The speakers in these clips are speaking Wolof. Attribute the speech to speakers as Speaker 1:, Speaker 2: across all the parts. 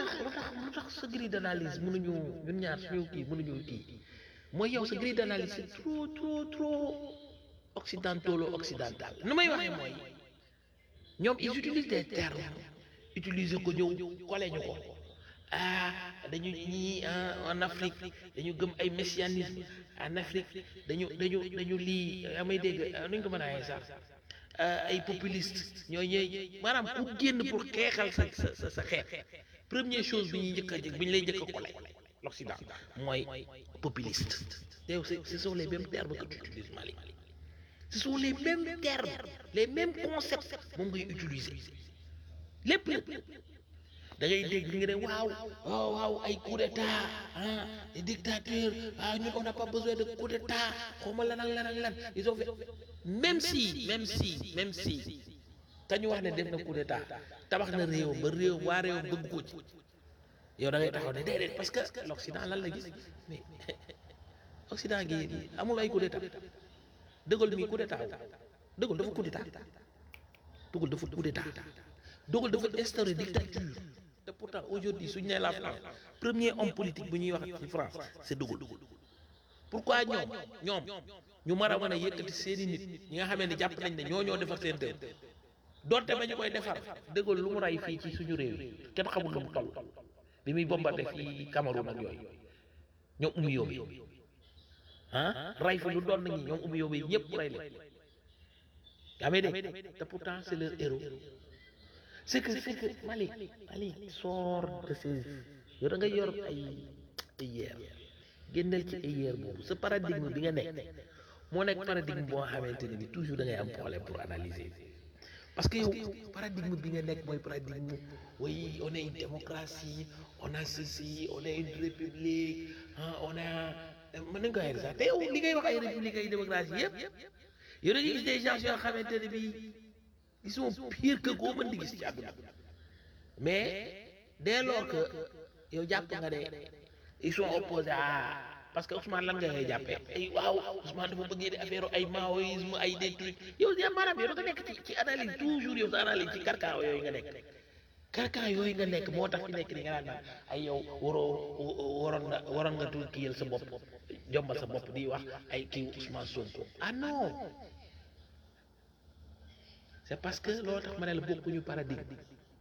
Speaker 1: tax lu tax lu tax sa grille d'analyse mënuñu ñun ñaar suñu kii mënuñu kii mooy yow sa grille d'analyse c'est trop trop trop occidentalo occidental nu may waxee mooy ñoom ils utilisent des termes utiliser ko ñëw kole ñu ko ah dañu ñii en Afrique dañu gëm ay messianisme en Afrique dañu dañu dañu lii yaa may dégg nuñ ko mën a waxee sax ay populiste ñoo ñooy maanaam ku génn pour xeexal sa sa sa xeex première chose bi ñuy njëkk a jëkk bi ñu lay njëkk a kole l'Occident mooy populiste yow ce sont les mêmes termes que tu utilises Mali ce sont les mêmes termes les mêmes concepts moom ngay utiliser lépp lépp da ngay dégg nga ne waaw waaw waaw ay coup d'état ah des dictateurs ah ñun on n'a pas besoin de coup d'état xawma lan ak lan ak lan ils ont fait même si même si même si kañu wax ne def na coup d'état tabax na réew ba réew waa réew bëgg ko ci yow da ngay taxaw ne déedéet parce que l'Occident lan la gis mais Occident gi amul ay coup d'état De Gaulle mi coup d'état De Gaulle dafa coup d'état De Gaulle dafa coup d'état De Gaulle dafa instaurer dictature te pourtant aujourd'hui suñu nee la France premier homme politique bu ñuy wax ci France c'est De Gaulle pourquoi ñoom ñoom ñu mar a mën a yëkkati seeni nit ñi nga xamee ne jàpp nañ ne ñoo ñoo defar seen réew donte ba ñu koy defar De Gaulle lu mu ray fii ci suñu réew yi kenn xamul lu mu toll bi muy bombardé fii Cameroun ak yooyu ñoom umu yóbbi ah ray fi lu doon nañu ñoom umu yóbbi ñëpp ray leen yaa may dégg te pourtant c'est leur héros c'est que c'est que Mali Mali sort de ces yow da nga yor ay ay yeer génneel ci ay yeer boobu sa paradigme bi nga nekk moo nekk paradigme boo xamante ne bi toujours da ngay am problème pour analyser parce que yow paradigme bi nga nekk mooy paradigme oui on est une démocratie on a ceci on est une république ah on a mën nañu ko waxee sax te yow li ngay wax ay république ay démocratie yëpp yow da ngay gis des gens yoo xamante ne bi ils sont pires que koo mën di gis ci àdduna mais dès lors que yow jàpp nga ne ils sont opposés à parce que Ousmane lan nga koy jàppee ay waaw Ousmane dafa bëggee di affaire ay maoïsme ay des trucs yow yaa maanaam yow da nga nekk ci ci analyse toujours yow sa analyse ci carcan yooyu nga nekk carcan yooyu nga nekk moo tax fi nekk ni nga naan naan ay yow waroo waroon nga waroon nga tuuti kiyal sa bopp jombal sa bopp di wax ay kii Ousmane Sonko ah non c'est parce que loolu tax ma ne la bokkuñu paradigme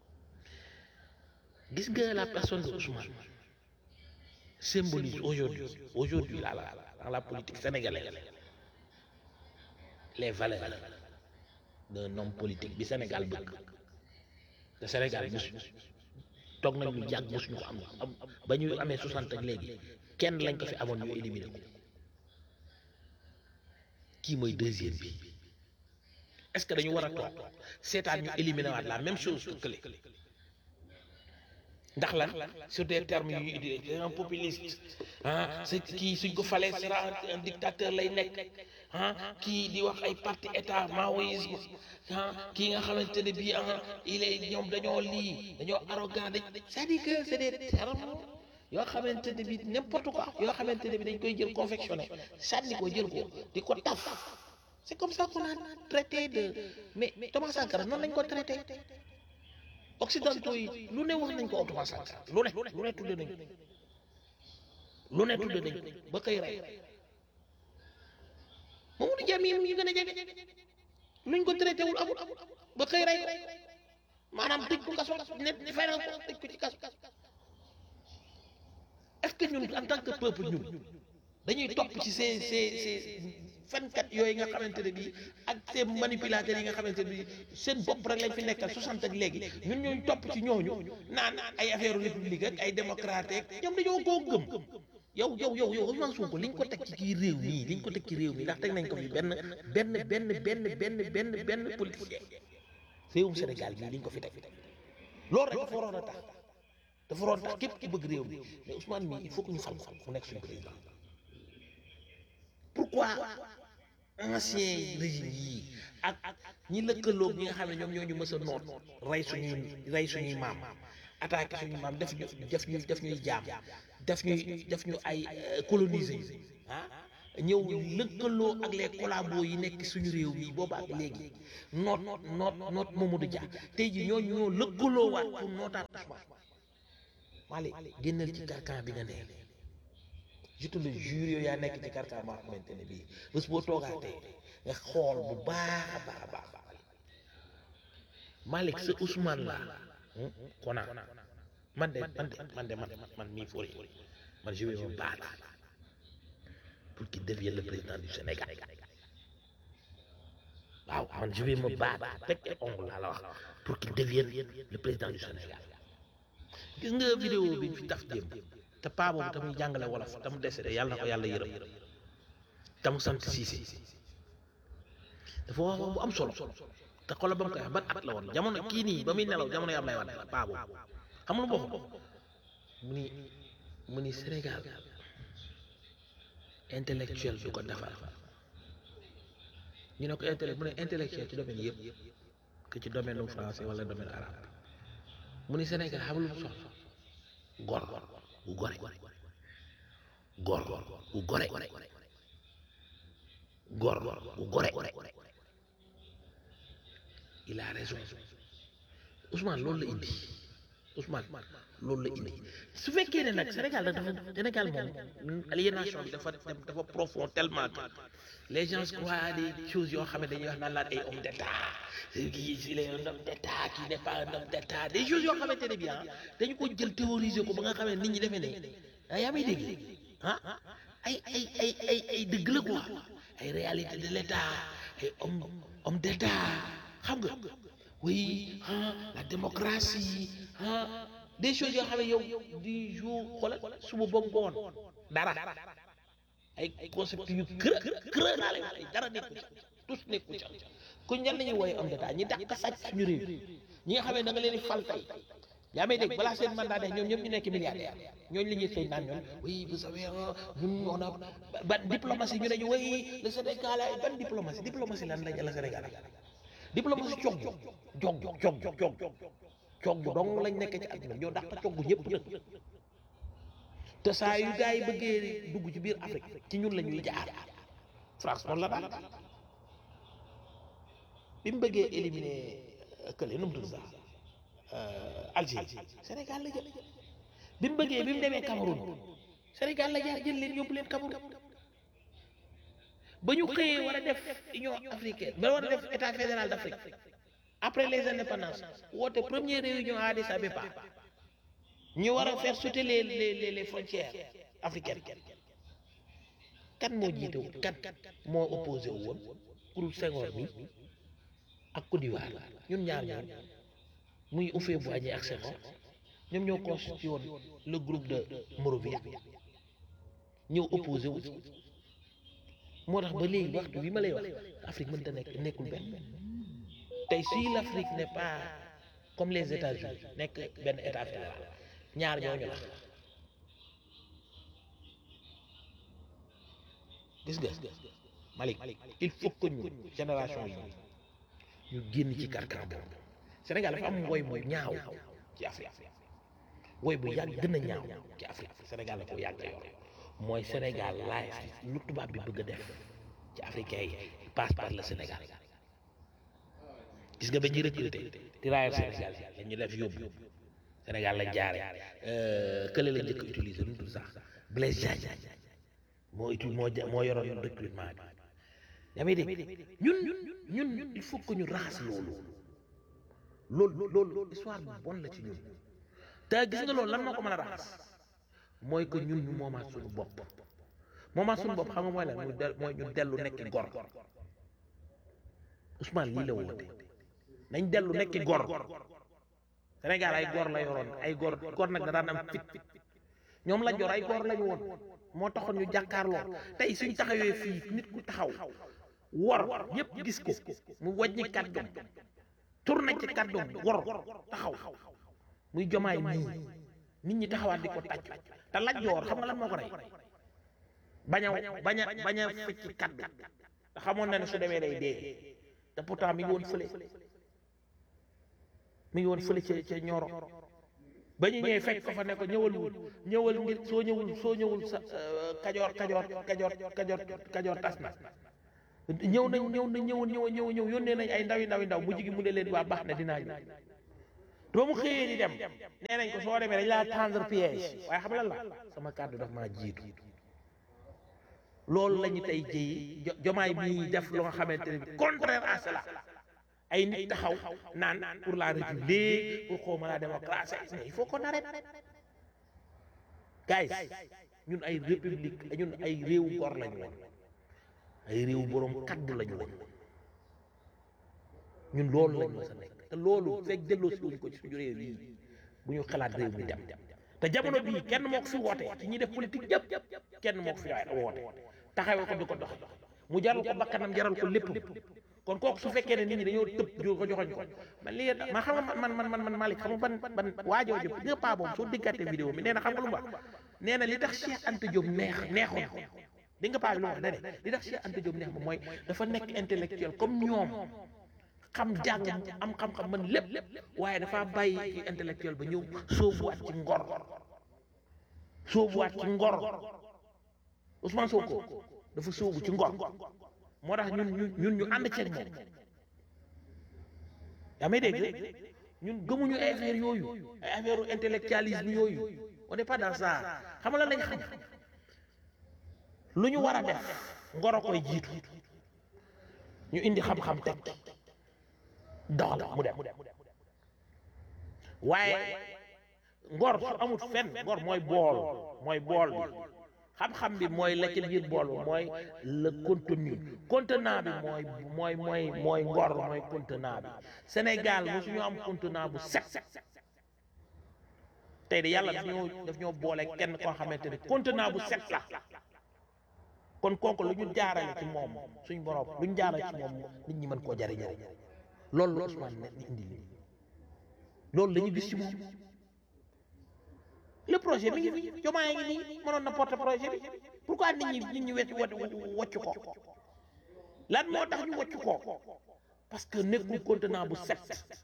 Speaker 1: gis nga la personne de Ousmane symbolise aujourd'hui aujourd'hui là, là, dans la politique sénégalaise les valeurs d'un homme politique bi Sénégal bëgg te Sénégal mosu toog nañ ñu jàgg mosuñu ko am am ba ñu amee 60 ak léegi kenn lañ ko fi amoon ñu éliminé ko kii mooy deuxième bi est-ce que dañu war a toog seetaan ñu éliminé waat la même chose que kële ndax lan sur des termes yu utilisé un populiste ah c'est kii suñ ko falee sera un dictateur lay nekk ah kii di wax ay parti état maoïsme ah kii nga xamante ne bii ah il est ñoom dañoo lii dañoo arrogant dañ c'est-à-dire que c'est des termes yoo xamante ne bii n'importe quoi yoo xamante ne bii dañ koy jël confectionné sànni ko jël ko di ko taf c'est comme ça qu'on a traité de mais Thomas Sankara noonu lañ ko traité occidentaux yi lu ne wax nañ ko Thomas Sankara lu ne lu ne tudde nañ lu ne tudde nañ ba koy rey Mamadou Dia mii yi gën a jege luñ ko traité wul amul ba koy rey maanaam tëj ko kaso ne feral ko tëj ko ci kaso est-ce que ñun en tant que peuple ñun dañuy topp ci ces ces ces fenkat yooyu nga xamante ne bii ak ces manipulateurs yi nga xamante ne bii seen bopp rek lañ fi nekkal 60 ak léegi ñun ñooñu topp ci ñooñu naan ay affaire république ak ay démocrate ak ñoom dañoo koo gëm yow yow yow yow Ousmane Sonko liñ ko teg ci kii réew mii liñ ko teg ci réew mi ndax teg nañ ko fi benn benn benn benn benn benn benn politicien réewum Sénégal mii liñ ko fi teg loolu rek dafa waroon a tax dafa waroon tax képp ki bëgg réew mi mais Ousmane mii il faut que ñu fal ko mu nekk suñu président pourquoi ancien régime yii ak ñi lëkkaloog ñi nga xam ne ñoom ñoo ñu mës a noot rey suñuy rey suñuy maam attaqué suñuy maam def ñu def ñu def ñuy jaam def ñuy def ñu ay colonisé ah ñëw lëkkaloo ak les collabos yi nekk suñu réew mi booba ak léegi noot noot noot Mamadou Dia tey ji ñooñu ñoo lëkkaloo waat pour nootaat Ousmane Malick génnal ci carcan bi nga ne je te le jure yow yaa nekk ci carcan maa xamante ne bii bés boo toogaatee nga xool bu baax a baax a baax Malick sa Ousmane la kona man de man de man de man man mii fori man je vais me battre pour qu'il devienne le président du Sénégal waaw man je vais me battre teg et ongle laa la wax pour qu'il devienne le président du Sénégal gis nga vidéo bi fi taf démb te paa boobu tamuy jàngale wolof te mu décédé yàlla na ko yàlla yërëm te mu sant Cissé dafa wax wax bu am solo te xoolal ba mu koy wax ban at la woon jamono kii nii ba muy nelaw jamono yi Ablaye Wade la paa boobu xam nga lu mu wax mu ni mu ni Sénégal intellectuel du ko defar ñu ne ko intellect mu ne intellectuel ci domaine yëpp que ci domaine u français wala domaine arabe mu ni Sénégal xam lu mu soxla gor gu gore gor gu gore gor gu gore il a raison Ousmane loolu la indi Ousmane loolu la indi su fekkee ne nag Sénégal nag dafa Sénégal moom aliénation bi dafa dafa profond tellement que les gens croient à des choses yoo xam ne dañuy wax naan laan ay homme d'état kii il est un homme d'état qui n'est pas un homme d'état des choses yoo xamante ne bien dañu ko jël théoriser ko ba nga xam ne nit ñi defee ne ah yaa may dégg ah ay ay ay ay ay dëgg la quoi ay réalité de l'état ay homme homme d'état xam nga oui ah la démocratie ah des choses yoo xam ne yow du jour xoolal suba ba ngoon dara ay concept yu kër kër naa lay wax dara nekku ca tous nekku ca ku ñan la ñuy wooye homme d'état ñi dàq sàcc suñu réew ñi nga xam ne da nga leen di fal tey yaa may dégg balaa seen mandat de ñoom ñëpp ñu nekk milliardaire ñooñu la ñuy xëy naan ñoom oui vous savez ñun on a ban diplomatie ñu ne ñu oui le Sénégal ay ban diplomatie diplomatie lan lañ la Sénégal diplomatie cog jog jog jog jog cog dong lañ nekk ci àdduna ñoo dàq cog ñëpp nag te saa yu gars yi bëggee dugg ci biir Afrique ci ñun la ñuy jaar France noonu la daal bi mu bëggee éliminer kële nu mu tudd sax Algérie Sénégal la jël bi mu bëggee bi mu demee Cameroun Sénégal la jaar jël leen yóbbu leen Cameroun ba ñu xëyee war a def Union africaine ba war a def état fédéral d'Afrique après les indépendances woote première réunion à Addis Abeba ñu war a faire sauter les les les frontières africaines kan moo jiite woon kan moo opposé wu woon pour Senghor mi ak Côte d'Ivoire ñun ñaar ñoom muy Houphouët-Boigny ak Senghor ñoom ñoo constitué woon le groupe de Monrovia ñëw opposé wu moo tax ba léegi waxtu bi ma lay wax Afrique mënta nekk nekkul benn tey si l'Afrique n'est pas comme les États-Unis nekk benn état fédéral ñaar ñooñu la gis nga Malick il faut que ñu génération yi ñu génn ci carcan boobu Sénégal dafa am woy bu ñaaw ci Afrique woy bu yàgg gën a ñaaw ci Afrique Sénégal la ko yàgg yor mooy Sénégal laay lu tubaab bi bëgg a def ci africain yi passe par le Sénégal gis nga ba ñuy recruter tirailleurs Sénégal yi ñu def yóbbu Sénégal lañ jaare kële la njëkk utiliser lu mu tudd sax Blaise Diagne moo uti moo moo yoroon recrutement bi yaa may dégg ñun ñun ñun il faut que ñu raxas loolu loolu loolu histoire bu bon la ci ñun te gis nga loolu lan moo ko mën a raxas mooy que ñun ñu moomaat suñu bopp moomaat suñu bopp xam nga mooy lan muy del mooy ñu dellu nekki gor Ousmane lii la woote nañ dellu nekki gor Sénégal ay gor la yoroon ay gor gor nag da daan am fit ñoom la jor ay gor lañu woon moo taxoon ñu jàkkaarloo tey suñ taxawee fii nit ku taxaw wor ñëpp gis ko mu wàññi kàddoom tourné ci kàddoom wor taxaw muy jomaay nii nit ñi taxawaat di ko tàcc te laj joor xam nga lan moo ko rey bañ a bañ a bañ a fecc kàddu te xamoon na ne su demee day dee te pourtant mi ngi woon fële mi ngi woon fële ca ca ñoro ba ñu ñëwee fekk ko fa ne ko ñëwal wul ñëwal ngir soo ñëwul soo ñëwul sa kajoor kajoor kajoor kajoor kajoor tas na ñëw nañ ñëw nañ ñëwoon ñëw ñëw ñëw yónnee nañ ay ndawi ndawi ndaw mujj gi mu ne leen waa baax na dinaa ñëw doo mu xëyee di dem nee nañ ko soo demee dañ laa tendre piège waaye xam lan la sama kàddu daf maa jiitu loolu la ñu tey jii jo jomaay bi def loo xamante ne contraire à cela ay nit taxaw naan pour la république pour xawma la démocratie mais il faut qu'on arrête guys ñun ay république ñun ay réewu gor lañu woon ay réewu boroom kaddu lañu woon ñun loolu lañ mës a nekk te loolu fekk delloo si wuñ ko ci suñu réew yi bu ñu xalaat réew mi dem te jamono bii kenn moo ko fi woote ci ñi def politique yëpp kenn moo ko fi woote taxawee ko di ko dox mu jaral ko bakkanam jaral ko lépp kon kooku su fekkee ne nit ñi dañoo tëb jo ko joxoñ ko man lii ma xam nga man man man man Malick xam nga ban ban waajoo jëpp nga paa boobu soo déggaatee vidéo bi nee na xam nga lu mu wax nee na li tax Cheikh Anta Diop neex neexoon ko di nga paa bi lu mu wax dane li tax Cheikh Anta Diop neex ma mooy dafa nekk intellectuel comme ñoom xam jàng am xam-xam man lépp waaye dafa bàyyi ci intellectuel ba ñëw soobuwaat ci ngor soobuwaat ci ngor Ousmane Sonko dafa soobu ci ngor moo tax ñun ñu ñun ñu ànd ceeg moom yaa may dégg ñun gëmuñu ay affaire yooyu ay affaire intellectualisme yooyu on n'est pas dans ça xam nga lan lañ xam lu ñu war a def ngor a koy jiitu ñu indi xam-xam teg doxal mu dem waaye ngor su amut fenn ngor mooy bool mooy bool bi xam-xam bi mooy la ci biir bool bi mooy le contenu contenant bi mooy mooy mooy mooy ngor mooy contenant bi Sénégal mosuñu am contenant bu set tey de yàlla daf ñoo daf ñoo boole kenn koo xamante ne contenant bu set la kon kooku lu ñu jaarale ci moom suñ borom lu ñu jaarale ci moom nit ñi mën koo jariñoo loolu la Ousmane ne indi lii loolu la ñu gis ci moom le projet mi ngi fi jomaay ngi nii mënoon na porter projet bi pourquoi nit ñi nit ñi wecc wocc ko lan moo tax ñu wocc ko parce que nekkul contenant bu set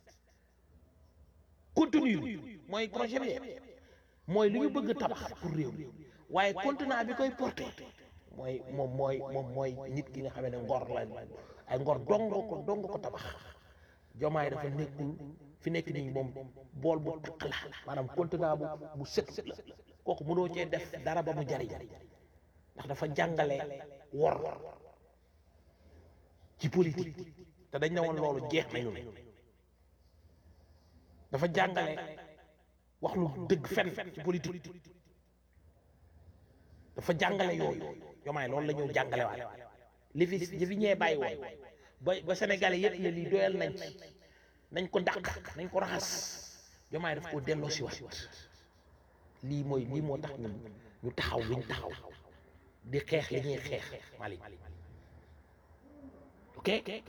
Speaker 1: contenu bi mooy projet bi de mooy li ñu bëgg a tabax pour réew mi waaye contenant bi koy porter mooy moom mooy moom mooy nit ki nga xam ne ngor la ay ngor dong ko dong ko tabax jomaay dafa nekkul fi nekk nii moom bool bu takk la maanaam contenant bu bu set la kooku mënoo cee def dara ba mu jariñ ndax dafa jàngale wor ci politique te dañ ne woon loolu jeex nañu ne dafa jàngale wax lu dëgg fen ci politique dafa jàngale yooyu jomaay loolu la ñëw jàngale waat li fi li fi ñee bàyyi woon ba ba sénégalais yëpp ne lii doyal nañ ci nañ ko dàq nañ ko raxas jomaay daf koo delloo si waat lii mooy lii moo tax ñun ñu taxaw luñ taxaw di xeex li ñuy xeex Malick ok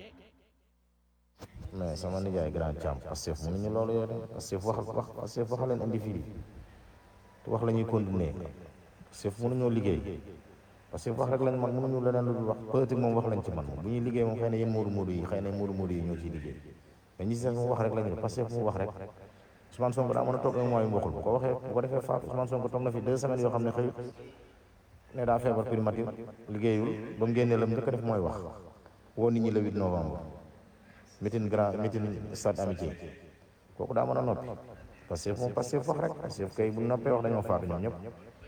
Speaker 2: mais sama nijaay grand champ Pastef mënuñu loolu yow de Pastef wax wax Pastef wax leen indi fii te wax la ñuy continuer Pastef mënuñoo liggéey Pastef wax rek lañ man mënuñu leneen lu dul wax politique moom wax lañ ci man bu ñuy liggéey moom xëy na yéen moodu moodu yi xëy na moodu moodu yi ñoo ciy liggéey mais ñi si moom wax rek la ñu Pastef mu wax rek Ousmane Sonko daa mën a toog un mois yu mbokkul bu ko waxee bu ko defee faat Ousmane Sonko toog na fi deux semaines yoo xam ne xëyut ne daa feebar primature liggéeyul ba mu génnee la mu njëkk a def mooy wax woo nit ñi le 8 novembre meeting grand meeting stade amitié kooku daa mën a noppi Pastef moom Pastef wax rek Pastef kay bu noppee wax dañoo faatu ñoom ñëpp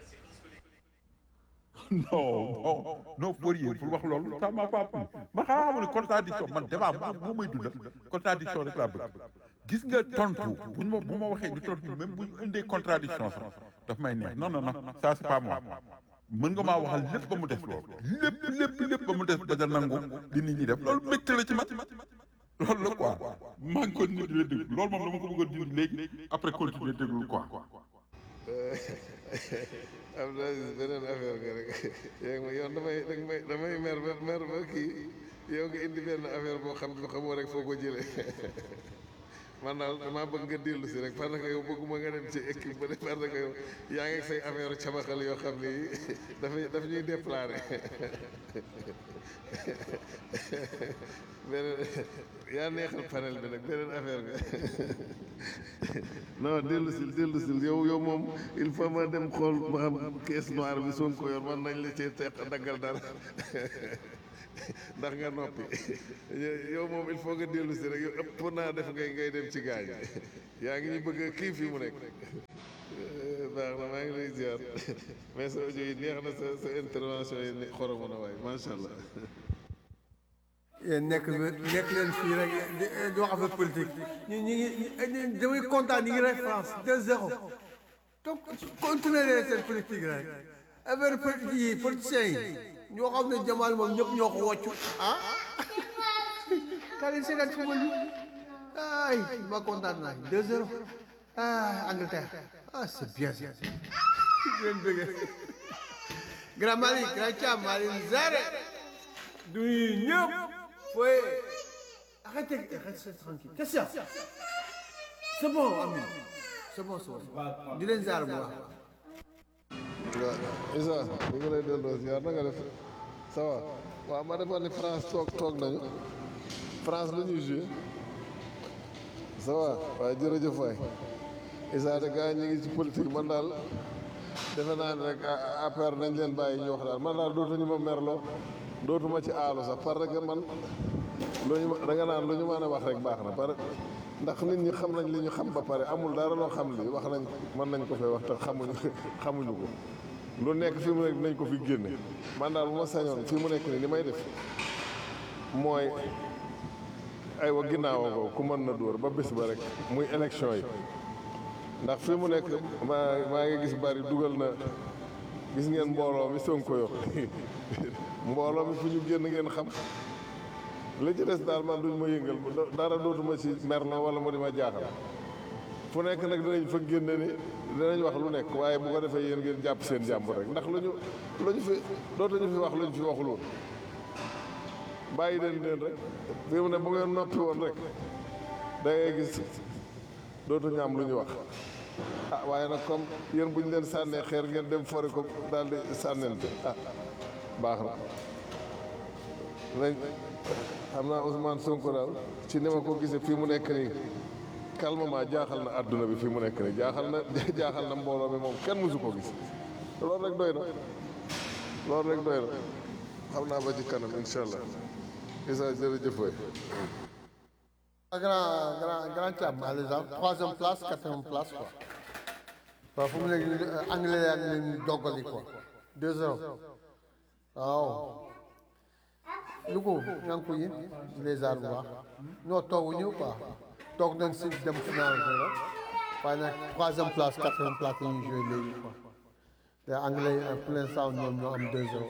Speaker 3: non non non Fourier pour wax loolu ça m'a pas plu ma xamaa ne contradiction man débat bu may dundal contradiction rek laa bëgg gis nga tontu buñ ma bu ma waxee ñu tontu même buñ indee contradiction sax daf may neex non non non ça c'est pas moi mën nga maa waxal lépp ba mu des loolu lépp lépp lépp ba mu des ba da nangu li nit ñi def loolu mbégte la ci man loolu la quoi maa ngi ko nit di la déglu loolu moom dama ko bëgg a dindi léegi après continuer déglu quoi
Speaker 4: am na beneen affaire nga rek yaa ngi yow damay damay damay mer ba mer ba kii yow nga indi benn affaire boo xam ne xamoo rek foo ko jëlee man daal damaa bëgg nga dellu si rek parce que yow bëgguma nga dem ci équipe ba de parce que yow yaa ngi say affaire cabaxal yoo xam ni dafay daf ñuy déplarer beneen yaa neexal panel bi nag beneen affaire nga non dellu si dellu si yow yow moom il faut ma dem xool ba xam caisse noire bi Sonko yor man nañ la cee teq daggal dara ndax nga noppi yow moom il faut nga dellu si rek yow ëpp naa def ngay ngay dem ci gaañ yaa ngi ñu bëgg a kii fii mu nekk baax na maa ngi lay ziar mais sa audio yi neex na sa sa intervention yi ne xoromu na waaye macha allah
Speaker 5: yéen nekk nekk leen fii rek di di wax affaire politique ñu ñu ngi damay kontaan ñu ngi rek France 2-0 donc continuer leen seen politique rek affaire politique yi politiciens yi ñoo xam ne Jamal moom ñëpp ñoo ko woccu ah kaa leen seetaan football yi ay ma kontaan naa 2-0 ah Angleterre ah c'est bien ça leen bëgg grand Malick grand Thiam Malick Zare du ñëpp fooy arrêtez restez tranquille qu'est-ce que c'est c'est bon Ami c'est bon c'est bon di leen ziar bu baax
Speaker 4: waaw Isa ñu ngi lay delloo ziar na nga def ça va waaw ma defoon ni France toog toog nañu France la ñuy joué ça va waaye jërëjëf waay Isa de gars ñu ngi ci politique man daal defe naa ne rek affaire nañ leen bàyyi ñu wax daal man daal dootuñu ma merloo dootuma ci aalu sax parce que man lu ñu da nga naan lu ñu mën a wax rek baax na parce ndax nit ñi xam nañ li ñu xam ba pare amul dara loo xam li wax nañ mën nañ ko fee wax te xamuñu xamuñu ko lu nekk fi mu nekk dinañ ko fi génne man daal bu ma sañoon fi mu nekk nii li may def mooy aywa ginnaawoo ko ku mën na dóor ba bés ba rek muy élection yi ndax fi mu nekk maa maa ngi gis bari dugal na gis ngeen mbooloo mi Sonko yor mbooloo mi fu ñu génn ngeen xam li ci des daal man duñ ma yëngal dara dootuma ci merlo wala mu di ma jaaxal fu nekk nag dinañ fa génne ni dinañ wax lu nekk waaye bu ko defee yéen ngeen jàpp seen jàmbur rek ndax lu ñu lu ñu fi dootuñu fi wax lu ñu fi waxul woon bàyyi leen leen rek fi mu ne bu ngeen noppi woon rek da ngay gis dootuñu am lu ñu wax ah waaye nag comme yéen bu ñu leen sànnee xeer ngeen dem fori ko daal di sànnente ah baax na nañ xam naa Ousmane Sonko daal ci ni ma ko gisee fii mu nekk nii calmement jaaxal na àdduna bi fii mu nekk nii jaaxal na jaaxal na mbooloo mi moom kenn mësu ko gis loolu rek doy na loolu rek doy na xam naa ba ci kanam incha allah isa jërëjëf waay
Speaker 5: grand grand grand Thiam par exemple troisième place quatrième place quoi waaw fu mu nekk nii anglais yaa ngi leen doggali quoi 2-0 waaw lu ko ñaa ngi ko yéen les arts bu baax ñoo tooguñu quoi toog nañ si dem final bi la waaye nag troisième place quatrième place la ñuy joué léegi quoi te anglais yi pour l'instant ñoom ñoo am 2-0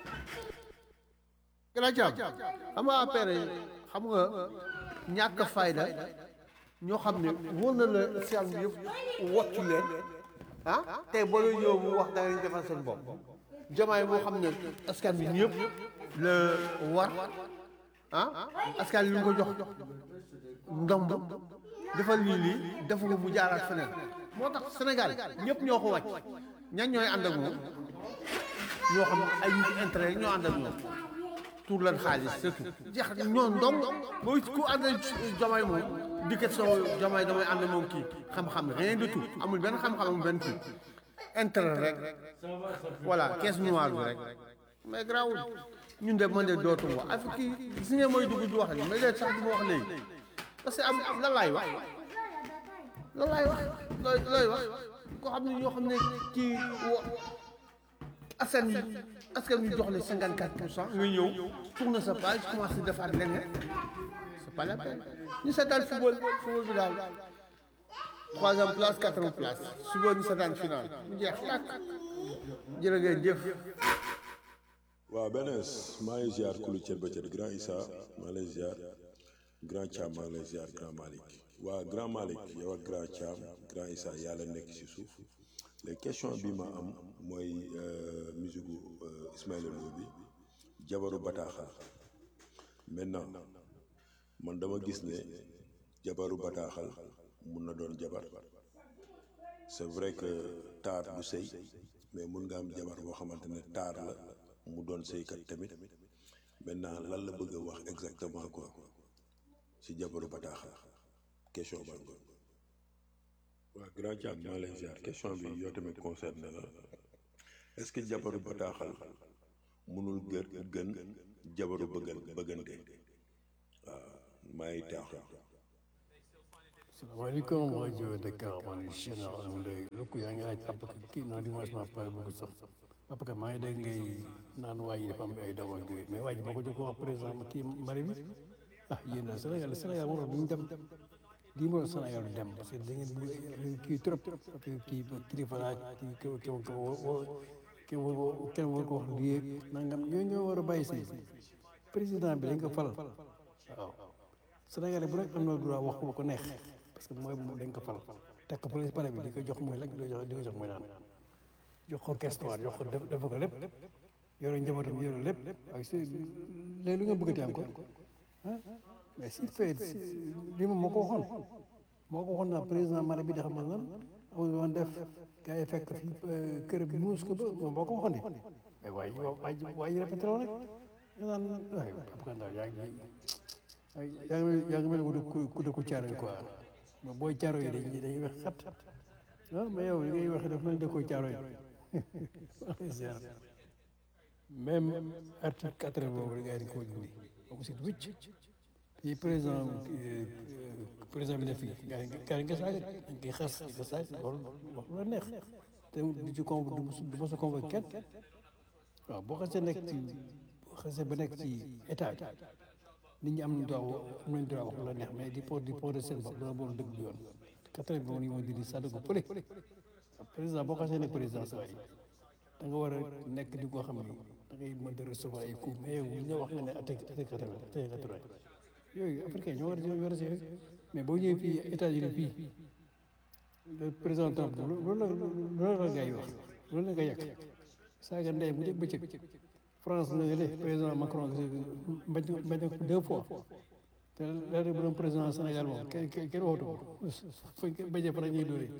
Speaker 5: grand Thiam xam nga affaire yi xam nga ñàkk fayda ñoo xam ne wóor na la seen bi yëpp woccu leen ah tey boo leen ñëw mu wax da ngeen defal seen bopp jamaay moo xam ne askan bi ñëpp la war ah askan li ñu ko jox ndomb defal lii lii defu ko mu jaaraat feneen moo tax Sénégal ñëpp ñoo ko wàcc ñan ñooy ànd ak moom ñoo xam ne ay nit intérêt ñoo ànd ak moom tuur leen xaalis surtout jeex ñoo ndong booy ku ànd ak jamaay moom dikkat soo jamaay damay ànd moom kii xam-xam rien du tout amul benn xam-xam amul benn kii intérêt rek voilà caisse noire bi rek mais grawul ñun de man de dootum wax affaire kii gis ngeen mooy dugg di wax ni mais léegi sax du ma wax léegi parce que am lan laay wax lan laay wax looy looy wax koo xam ne ñoo xam ne kii askan wi askan wi jox la cinquante quatre pour cent nga ñëw tourne sa page commencé defaat leneen c'est pas la peine ñu seetaan football football bi daal troisième place quatrième place suba ñu seetaan final mu jeex tàkk jërë ngeen jëf
Speaker 6: waaw benes maa ngi ziar kulu cër ba cër grand Issa maa lay ziar grand Thiam maa lay ziar grand Malick waa grand Malick yow ak grand Thiam grand Issa yàlla nekk ci suuf les question bi ma am mooy musique Ismaïla Lo bi jabaru bataaxal maintenant man dama gis ne jabaru bataaxal mun na doon jabar c'est vrai que taar du sëy mais mun nga am jabar boo xamante ne taar la mu doon sëykat tamit maintenant lan la bëgg a wax exactement quoi si jabaru bataaxal question baa ngoon waaw grand Thiam maa lay ziar question bi yow tamit concerné la est-ce que jabaru bataaxal mënul gër gën jabaru bëggan bëggante waaw maa ngi taaxu
Speaker 7: salaamaaleykum rajo Dakar man Cheikh Alhamdulilah lukk yaa ngi laaj papa kii non dimanche ma pare bëgg sax papa ka maa ngi dégg ngay naan waa ji dafa am ay doom ak yooyu mais waa ji boo ko jox ko wax président kii mari bi ah yéen daal Sénégal Sénégal moo tax duñ dem lii moo tax Sénégal du dem parce que da ngeen bëgg kii trop kii kii kilifa laa kii kii kii kii kenn war ko wax lii nangam ñoo ñoo war a bàyyi sëy président bi dañ ko fal waaw Sénégalais bu nekk am na droit wax ko ko neex parce que mooy dañ ko fal teg ko police pare bi di ko jox muy lekk di ko jox di ko jox muy naan jox ko questoire jox ko def def ko lépp yore njabootam yore lépp waaye si léegi lu nga bëggati am ko ah mais si fait li moom moo ko waxoon moo ko waxoon naa président mara bi di xam lan amul woon def gars yi fekk fi kër bi muus ko ba moom moo ko waxoon di mais waaye waaye waaye répété la rek nga naan waaye Papa Ndaw yaa ngi yaa ngi yaa ngi mel ni ku dëkku caaro yi quoi mais booy caaro yi dañuy dañuy wax xat ah mais yow li ngay wax daf mel ni dëkku caaro yi même article quatre boobu rek gars yi dañ ko dindi boobu si wicc fii président président bi ne fii gars yi gars yi nga saaga dañ koy xas nga saag loolu wax la neex te du ci conv du ma sa convoqué kenn waaw boo xasee nekk ci boo xasee ba nekk ci état bi nit ñi am nañ droit am nañ droit wax lu la neex mais di po di porter seen bopp dana boolu dëgg du yoon quatre bi moom ni moo dindi sàdd ko pële président boo xasee nekk président saa yi da nga war a nekk di koo xam ne da ngay mën a recevoir ay coups mais yow ñu wax nga ne attaque attaque quatre-vingt attaque quatre-vingt yooyu africain ñoo war a war a si mais boo ñëwee fii États-Unis fii le président Trump loolu la loolu la gars yi wax loolu la nga yàq saaga ndey mu dégg bëccëg France na le président Macron bañ bañ ko deux fois te léegi bu doon président Sénégal moom kenn kenn waxatu ko fuñ ko bañee fa ñuy dóoree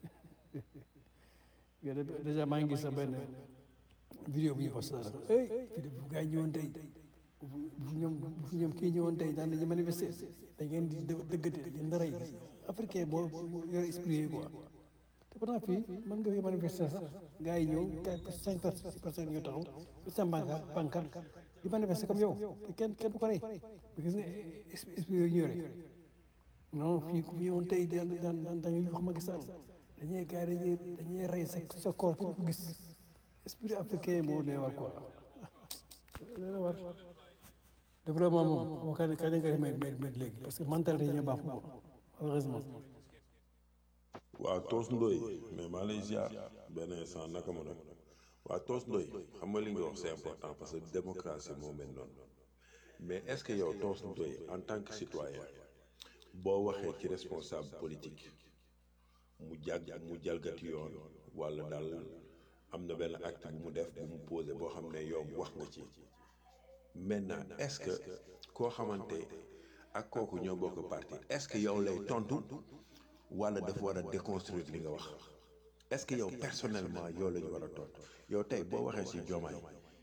Speaker 7: déjà maa ngi gis sa benn vidéo bu ñu posté la hey vidéo bu gars yi ñëwoon tey bu ñoom bu ñoom kii ñëwoon tey daan nañu manifester da ngeen di dëggate da ngeen di rey africain boo yor esprit yi quoi te pourtant fii mën nga fi manifester sax gars yi ñëw quatre cinq personnes ñu taxaw seen pancarte pancarte di manifester comme yow te kenn kenn du ko rey gis nga esprit yooyu ñu yore non fii ku ñëwoon tey daan daan daan dañuy wax Macky Sall dañuy gars yi dañuy dañuy rey sa sa corps pour gis esprit africain moo dee war quoi dana war développement moom moo kañ kañ nga def met léegi parce que mentalité yi ñoo baax ko heureusement
Speaker 6: waa Toos Ndoy mais maa lay ziar benn instant naka ma nag waa Toos Ndoy xam nga li nga wax c'est important parce que démocratie moo mel noonu mais est-ce que yow Toos Ndoy en tant que citoyen boo waxee ci responsable politique mu jàgg mu jalgati yoon walla daal am na benn acte bu mu def bu mu posé boo xam ne yow wax nga ci maintenant est-ce que koo xamante ak kooku ñoo bokk parti est-ce que yow lay tontu walla dafa war a déconstruire li nga wax est-ce que yow personnellement yow la ñu war a tontu yow tey boo waxee ci Diomaye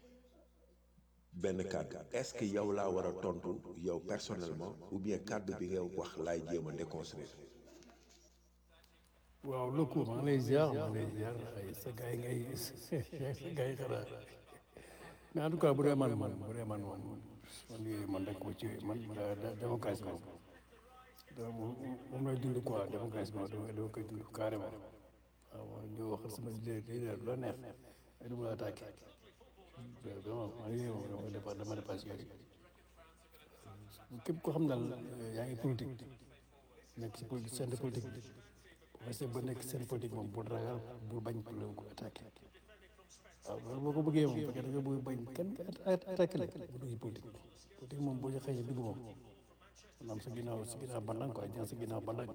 Speaker 6: benn kàddu est-ce que yow laa war a tontu yow personnellement ou bien kàddu bi nga wax laay jéem a déconstruire.
Speaker 7: waaw lëkku maa ngi lay ziar maa ngi lay ziar ay sa gars yi ngay sa gars yi xanaa mais en tout cas bu dee man man bu dee man moom man yooyu man rek ko ci man démocratie moom moom lay dund quoi démocratie moom dama dama koy dund carrément waaw ñu wax sama leader la neex ay du ma la attaqué vraiment man yooyu moom dama dépa dama dépassé yooyu képp koo xam daal yaa ngi politique nekk ci politique seen politique bi parce que ba nekk seen politique moom bul ragal bul bañ pour ko attaqué waaw loolu boo ko bëggee moom parce que da nga bëgg bañ kenn attaqué la bu dugg politique politique moom boo ci xëy dugg moom maanaam sa ginnaaw sa ginnaaw bandang quoi jàng sa ginnaaw bandang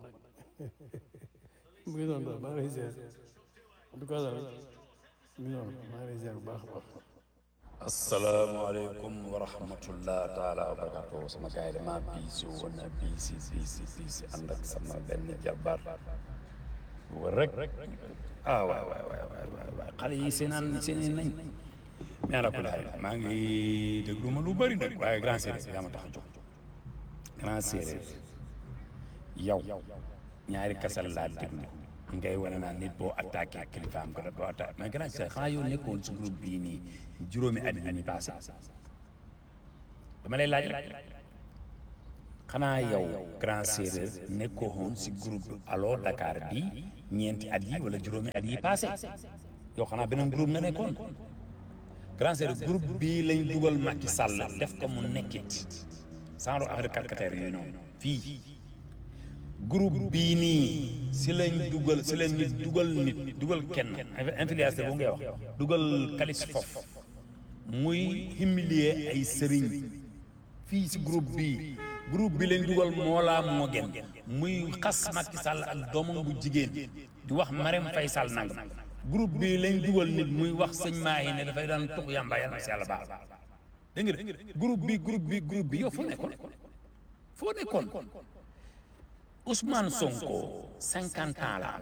Speaker 7: mu ngi noonu daal maa ngi lay ziar en tout cas daal mu ngi noonu maa ngi lay ziar bu baax a baax
Speaker 8: asalaamaaleykum wa rahmatullah taala wa barakatuh sama gars yi dama biisi woon na biisi biisi biisi ànd ak sama benn jabar war rek ah waay waay waay waay waay waay xale yi seenaan seeneen nañ mais ala kulli haal maa ngi déglu ma lu bëri nag waaye grand séeréer yaa ma tax a jóg grand séeréer yow ñaari kasal laa déglu ngay wane naa nit boo attaqué ak kilifaam ko doo attaqué mais grand séeréer xanaa yow nekkoon si groupe bii nii juróomi at yi ñu passé dama lay laaj rek xanaa yow grand séeréer nekkoo woon si groupe allo Dakar bi ñeenti at yi wala juróomi at yi passé yow xanaa beneen groupe nga nekkoon grand séeréer groupe bii lañ dugal Macky Sall def ko mu nekkit genre affaire caractère yooyu noonu fii groupe bii nii si lañ dugal si lañ nit dugal nit dugal kenn influenceur bu ngay wax dugal kalis fof muy humilier ay sëriñ fii si groupe bii groupe bi lañ dugal Mollah Morgun muy xas Macky Sall ak doomam bu jigéen di wax Marème Faye Sall nangam groupe bi lañ dugal nit muy wax sëñ Mahi ne dafay daan tux yàmba yàlla na si yàlla baax dégg nga groupe bi groupe bi groupe bi yow foo nekkoon foo nekkoon Ousmane Sonko cinquante ans la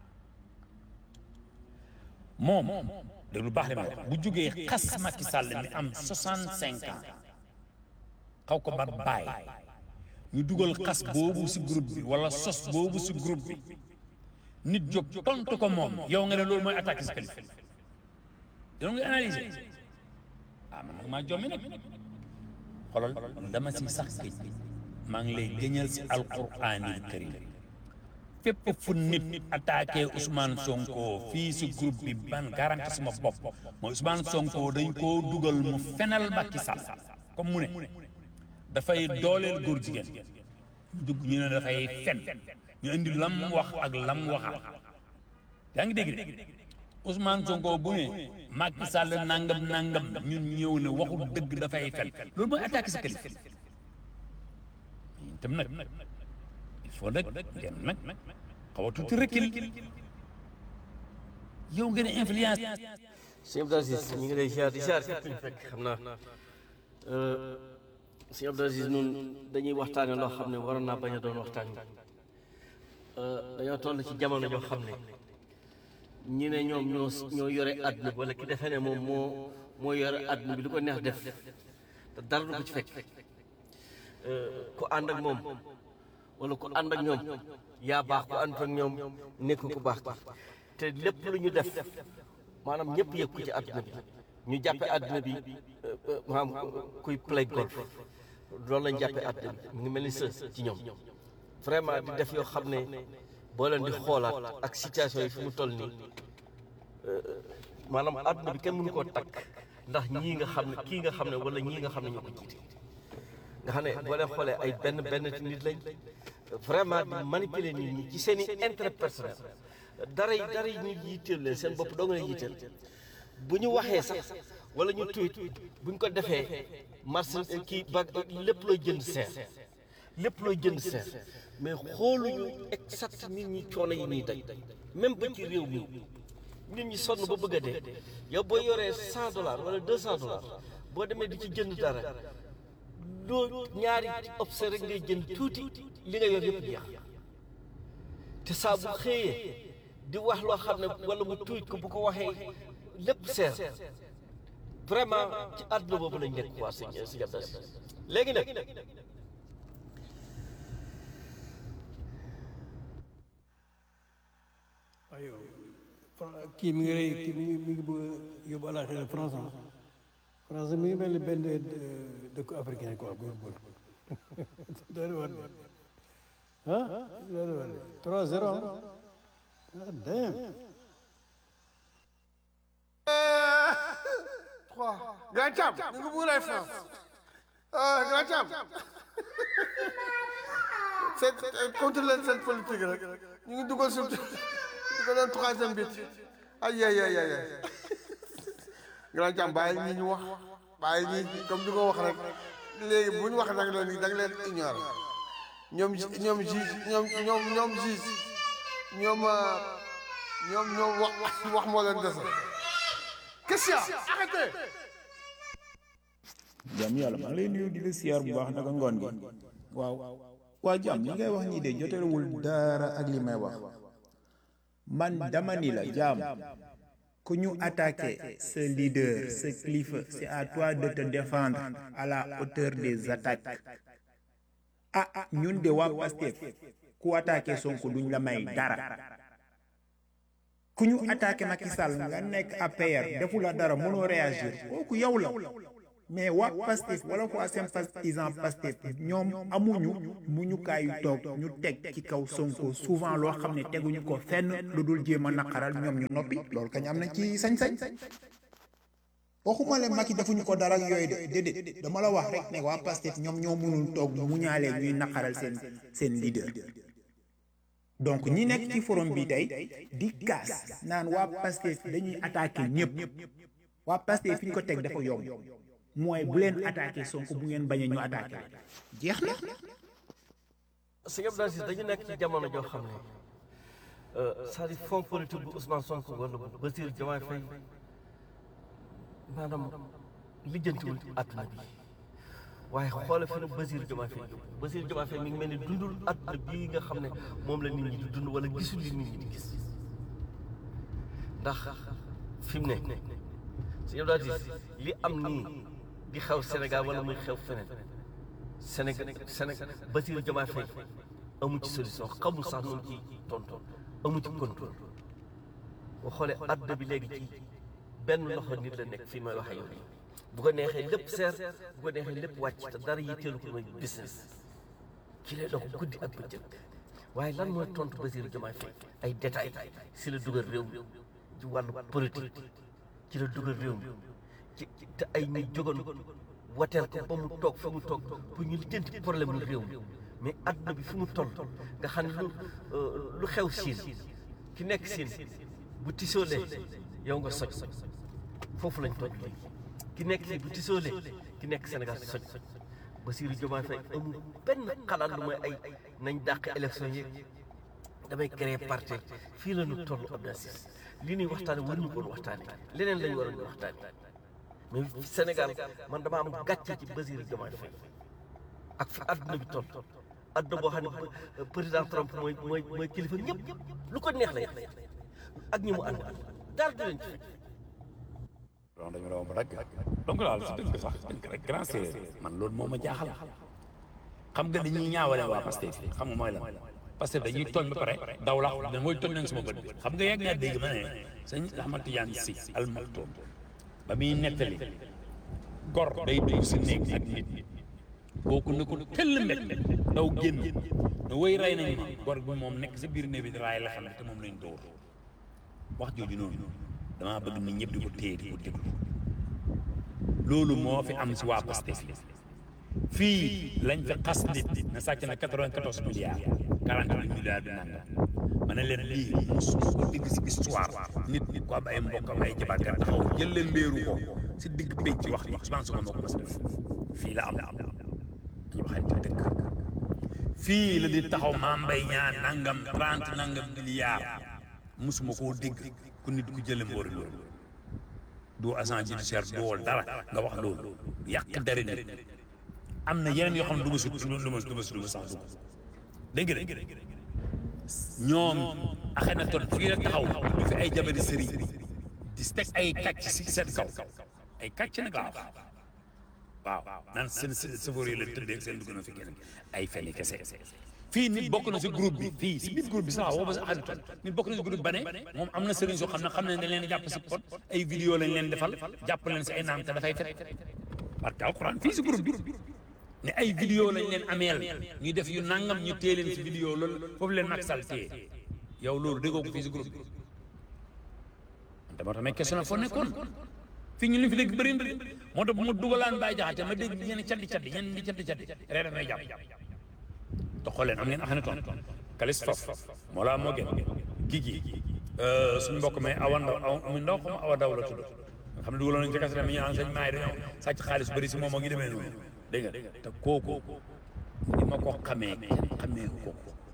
Speaker 8: moom de lu baax li ma wax bu jógee xas Macky Sall mi am soixante cinq ans xaw ko bar bàyyi ñu dugal xas boobu si groupe bi wala sos boobu si groupe bi nit jóg tontu ko moom yow nga ne loolu mooy attaque si kalifa yow nga analyser ah man nag maa jommi nag xoolal dama si sax géej maa ngi lay gëñal si alquraanil karim fépp fu nit attaqué Ousmane Sonko fii si groupe bi ban garanti suma bopp mooy Ousmane Sonko dañ koo dugal mu fenal Macky Sall comme mu ne dafay dooleel góor jigéen dugg ñu ne dafay fen ñu indi lam wax ak lam waxal yaa ngi dégg de Ousmane Sonko bu ne Macky Sall nangam nangam ñun ñëw ne waxul dëgg dafay fen loolu mooy attaqué sa kilifa tam nag il faut nag ngeen nag xaw a tuuti recul yow ngeen influence
Speaker 9: sëñ Abdou Aziz ñu ngi lay ziar di ziar fekk xam naa sëñ Abdou Aziz ñun dañuy waxtaane loo xam ne waroon naa bañ a doon waxtaan dañoo toll ci jamono joo xam ne ñi ne ñoom ñoo ñoo yore àdduna bi wala ki defee ne moom moo moo yore àdduna bi lu ko neex def te dara du ko ci fekk ku ànd ak moom wala ku ànd ak ñoom yaa baax ku ànd ak ñoom nekk ku baax te lépp lu ñu def maanaam ñëpp yëg ko ci àdduna bi ñu jàppe àdduna bi maanaam kuy play golf loolu lañ jàppe àdduna bi mu ngi mel ni së ci ñoom vraiment di def yoo xam ne boo leen di xoolaat ak situation yi fi mu toll nii maanaam àdduna bi kenn mënu koo takk ndax ñii nga xam ne kii nga xam ne wala ñii nga xam ne ñoo ko jiite nga xam ne boo leen xoolee ay benn benn nit lañ vraiment di manipuler nit ñi ci seen i intérêt personnel dara yi dara yi ñu yitteel leen seen bopp doo nga leen yitteel bu ñu waxee sax wala ñu tuit bu ñu ko defee marché kii ba lépp looy jënd seer lépp looy jënd seer mais xooluñu exact nit ñi coono yi ñuy daj même ba ci réew mi nit ñi sonn ba bëgg a dee yow boo yoree cent dollars wala deux cent dollars boo demee di ci jënd dara doo ñaari observé rek ngay jënd tuuti li nga yor yëpp jeex te saa bu xëyee di wax loo xam ne wala mu tuut ko bu ko waxee lépp seer vraiment ci àdduna boobu lañ nekk waa sëñ sëñ Abdou Aziz léegi nag
Speaker 7: waaye kii mi ngi rey kii mi ngi mi ngi bëgg a yóbbu àllaaxira France France mi ngi mel ni benn dëkku africain quoi góor-góor doon war ah doon war trois zéro ah damn
Speaker 5: trois grand Thiam ñu ngi bëgg lay France ah grand Thiam seen contre leen seen politique rek ñu ngi dugal suuf di ko doon troisième bit ay ay ay ay grand Thiam bàyyi ñi ñu wax bàyyi ñi comme di ko wax rek léegi bu ñu wax nag la ni da nga leen ignorer ñoom ñoom ji ñoom ñoom ñoom ji ñoom ñoom ñoom wax wax moo leen dese question arrêtez
Speaker 10: jàmm yàlla maa ngi lay nuyu di la siyaar bu baax naka ngoon gi waaw waa jàmm li ngay wax nii de jotelewul dara ak li may wax man dama ni la jàmm ku ñu attaqué ce leader ce kilifa c'est à toi de te défendre à la hauteur des attaques ah ñun de waa Pastef ku attaqué Sonko duñ la may dara ku ñu attaqué Macky Sall nga nekk APR defu la dara mënoo réagir kooku yow la mais waa Pastef wala waa sympathisant Pastef ñoom amuñu mu ñu kaayu toog ñu teg ci kaw Sonko souvent loo xam ne teguñu ko fenn lu dul jéem a naqaral ñoom ñu noppi loolu kañ am na ci sañ-sañ waxuma leen Macky defuñu ko dara ak yooyu de déedéet dama la wax rek ne waa Pastef ñoom ñoo mënul toog mu ñaalee ñuy naqaral seen seen leader donc ñi nekk ci forum bi tey di kaas naan waa Pastef dañuy attaqué ñëpp waa Pastef fi ñu ko teg dafa yomb mooy bu leen attaqué Sonko bu ngeen bañee ñu attaqué jeex na.
Speaker 9: sëñ Abdou Aziz dañu nekk ci jamono joo xam ne c'est-à-dire fond politique bu Ousmane Sonko wala bu Bassirou Diomaye Faye maanaam lijjantiwul àdduna bi waaye xoole fi nu Bassirou Diomaye Faye yóbbu Bassirou Diomaye Faye mi ngi mel ni dundul àdduna bii nga xam ne moom la nit ñi di dund wala gisul li nit ñi di gis ndax fi mu ne sëñ Abdou Aziz li am nii di xew Sénégal wala muy xew feneen Sénégal Sénégal Bassirou Diomaye Faye amu ci solution xamul sax noonu ci tonton amu ci contrôle boo xoolee àdduna bi léegi ci benn loxo nit la nekk fii may wax ak yow bu ko neexee lépp seer bu ko neexee lépp wàcc te dara yitteelu ko mooy business ki lay dox guddi ak bëccëg waaye lan mooy tontu Bassirou Diomaye Faye ay détails si la dugal réew mi ci wàllu politique ci la dugal réew mi ci te ay nit jógoon wateel ko ba mu toog fi mu toog pour ñu lijjanti problème mu réew mi mais àdduna bi fi mu toll nga xam ne lu lu xew siin ki nekk siin bu tisoolee yow nga soj foofu lañ toj léegi ki nekk fii bu tisoolee ki nekk Sénégal soj Bassirou Diomaye Faye amul benn xalaat lu mooy ay nañ dàq élection yi damay créer parti fii la ñu toll Abdou Aziz li ñuy waxtaane war ñu koon waxtaane leneen lañu waroon waxtaane mais Sénégal man dama am gàcce ci Bassirou Diomaye Faye ak fi àdduna bi toll àdduna boo xam ne président Trump mooy mooy mooy kilifa ñëpp lu ko neex lay ak ñi mu ànd daal di leen ci
Speaker 8: donc dañu doon rek donc daal si dëgg sax rek grand séeréer man loolu moo ma jaaxal xam nga dañuy ñaawale waa Pastef xam nga mooy lan Pastef dañuy tooñ ba pare daw la da mooy tooñ nañ sama bët bi xam nga yegg naa dégg ma ne sëñ Ahmad Tidiane Sy Al Maktoum ba muy nettali gor day dugg si néeg ak nit kooku ne ko tëll mbet daw génn ne woy rey nañ ma gor bi moom nekk sa biir néeg bi raay la xam te moom lañ dóor wax jooju noonu damaa bëgg nit ñëpp di ko téye di ko déglu loolu moo fi am si waa Pastef fii lañ fi xas nit na sàcc na 94 milliards 48 milliards bi nanga ma ne leen lii mosu ko dégg si histoire nit nit ko am ay mbokkam ay jabarkat taxaw jël leen mbéeru ko si digg pénc ci wax ni Ousmane Sonko moo ko mas a def fii la am dañu waxante dëgg fii la di taxaw Mame Mbaye Niang nangam 30 nangam milliards mosuma koo dégg ku nit ku jële mboori loolu doo agent judiciaire doowal dara nga wax loolu yàq dara nit am na yeneen yoo xam ne du ma su du ma du ma du ma sax dugg dégg nga ñoom axe na ton fii la taxaw du fi ay jabari sëriñ di teg ay kàcc si seen kaw ay kàcc nag laa wax waaw naan seen safar yi la tëddee seen dugg na fi kenn ay fenn kese fii nit bokk na si groupe bi fii si biir groupe bi sax woo ba sa xaritoon nit bokk na si groupe ba ne moom am na sëriñ soo xam ne xam ne dañ leen di jàpp si pot ay vidéo lañ leen defal jàpp leen si ay naam te dafay fet parce que alxuraan fii si groupe bi ne ay vidéo lañ leen ameel ñuy def yu nangam ñu téye leen si vidéo loolu foofu leen Macky Sall téye yow loolu déggoo ko fii si groupe bi dama tamit question foo nekkoon fii ñu li fi dégg bëri na moo tax bu ma dugalaan bàyyi jaxate ma dégg ñenn caddi caddi ñenn di caddi caddi ree daf may jàpp te xool leen am ngeen axane toon kalis fof moo laa moo gën gigi suñu mbokk mais awa ndaw aw mu ndaw xam awa daw la tudd nga xam ne dugaloon nañ ci kasara mi ñu naan sëñ maay dañoo sàcc xaalis bëri si moom moo ngi demee noonu dégg nga te kooku ni ma ko xamee kenn xamee ko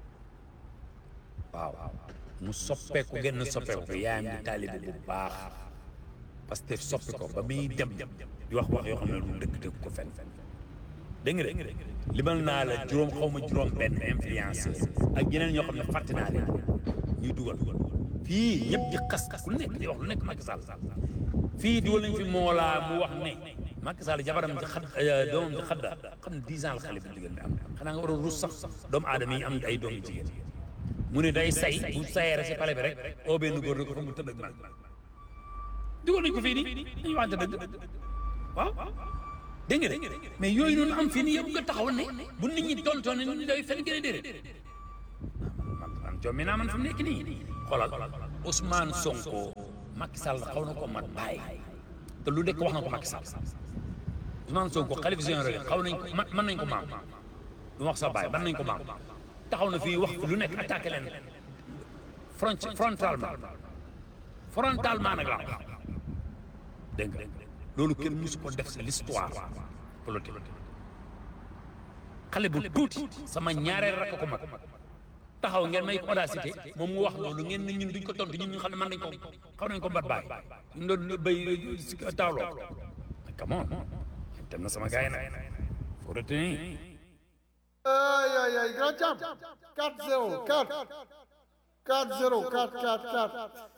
Speaker 8: waaw mu soppeeku genn soppeeku ko yaayam di taalibe bu baax parce que soppi ko ba muy dem di wax wax yoo xam ne du dëgg dëgg ko fenn dégg nga de limal naa la juróom xaw ma juróom benn influenceur ak yeneen ñoo xam ne fàtte naa leen ñuy dugal fii ñëpp di xas ku nekk di wax lu nekk Macky Sall fii dugal nañ fi moolaa mu wax ne Macky Sall jabaram ci xad doomam ci xadda xam ne dix ans la xale bu jigéen bi am xanaa nga war a rus sax doomu aadama yi am ay doom yu jigéen mu ne day say bu sayee rek si pale bi rek oo benn góor ne ko xam mu tëdd ak man dugal nañ ko fii nii dañuy waxante dëgg waaw
Speaker 7: dégg nga de mais yooyu noonu am fii nii yëpp nga taxaw ne bu nit ñi tontoon ne ñu day fen gën a déedéet man man jommi naa man fi mu nekk nii xoolal Ousmane Sonko Macky Sall xaw na ko mat bàyyi te lu dekk wax na ko Macky Sall Ousmane Sonko xalif général xaw nañ ko man mën nañ ko maam lu wax sa bàyyi mën nañ ko maam taxaw na fii wax lu nekk attaqué leen front frontalement frontalement nag laa wax dégg nga loolu kenn musu ko def c'est l'histoire politique xale bu tuuti sama ñaareel rakk ko mag taxaw ngeen may audacité moom mu wax loolu ngeen ne ñun duñ ko tontu ñun ñu xam ne man nañ ko xaw nañ ko bat baay ñu doon béy si taawloo come on dem na sama gars yi nag faut retenir
Speaker 5: ay ay ay grand champ 4-0 4 4-0 4 4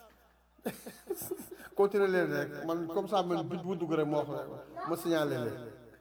Speaker 5: 4 continuer leen rek man comme ça man bit bu dugg rek moo wax ma signalé leen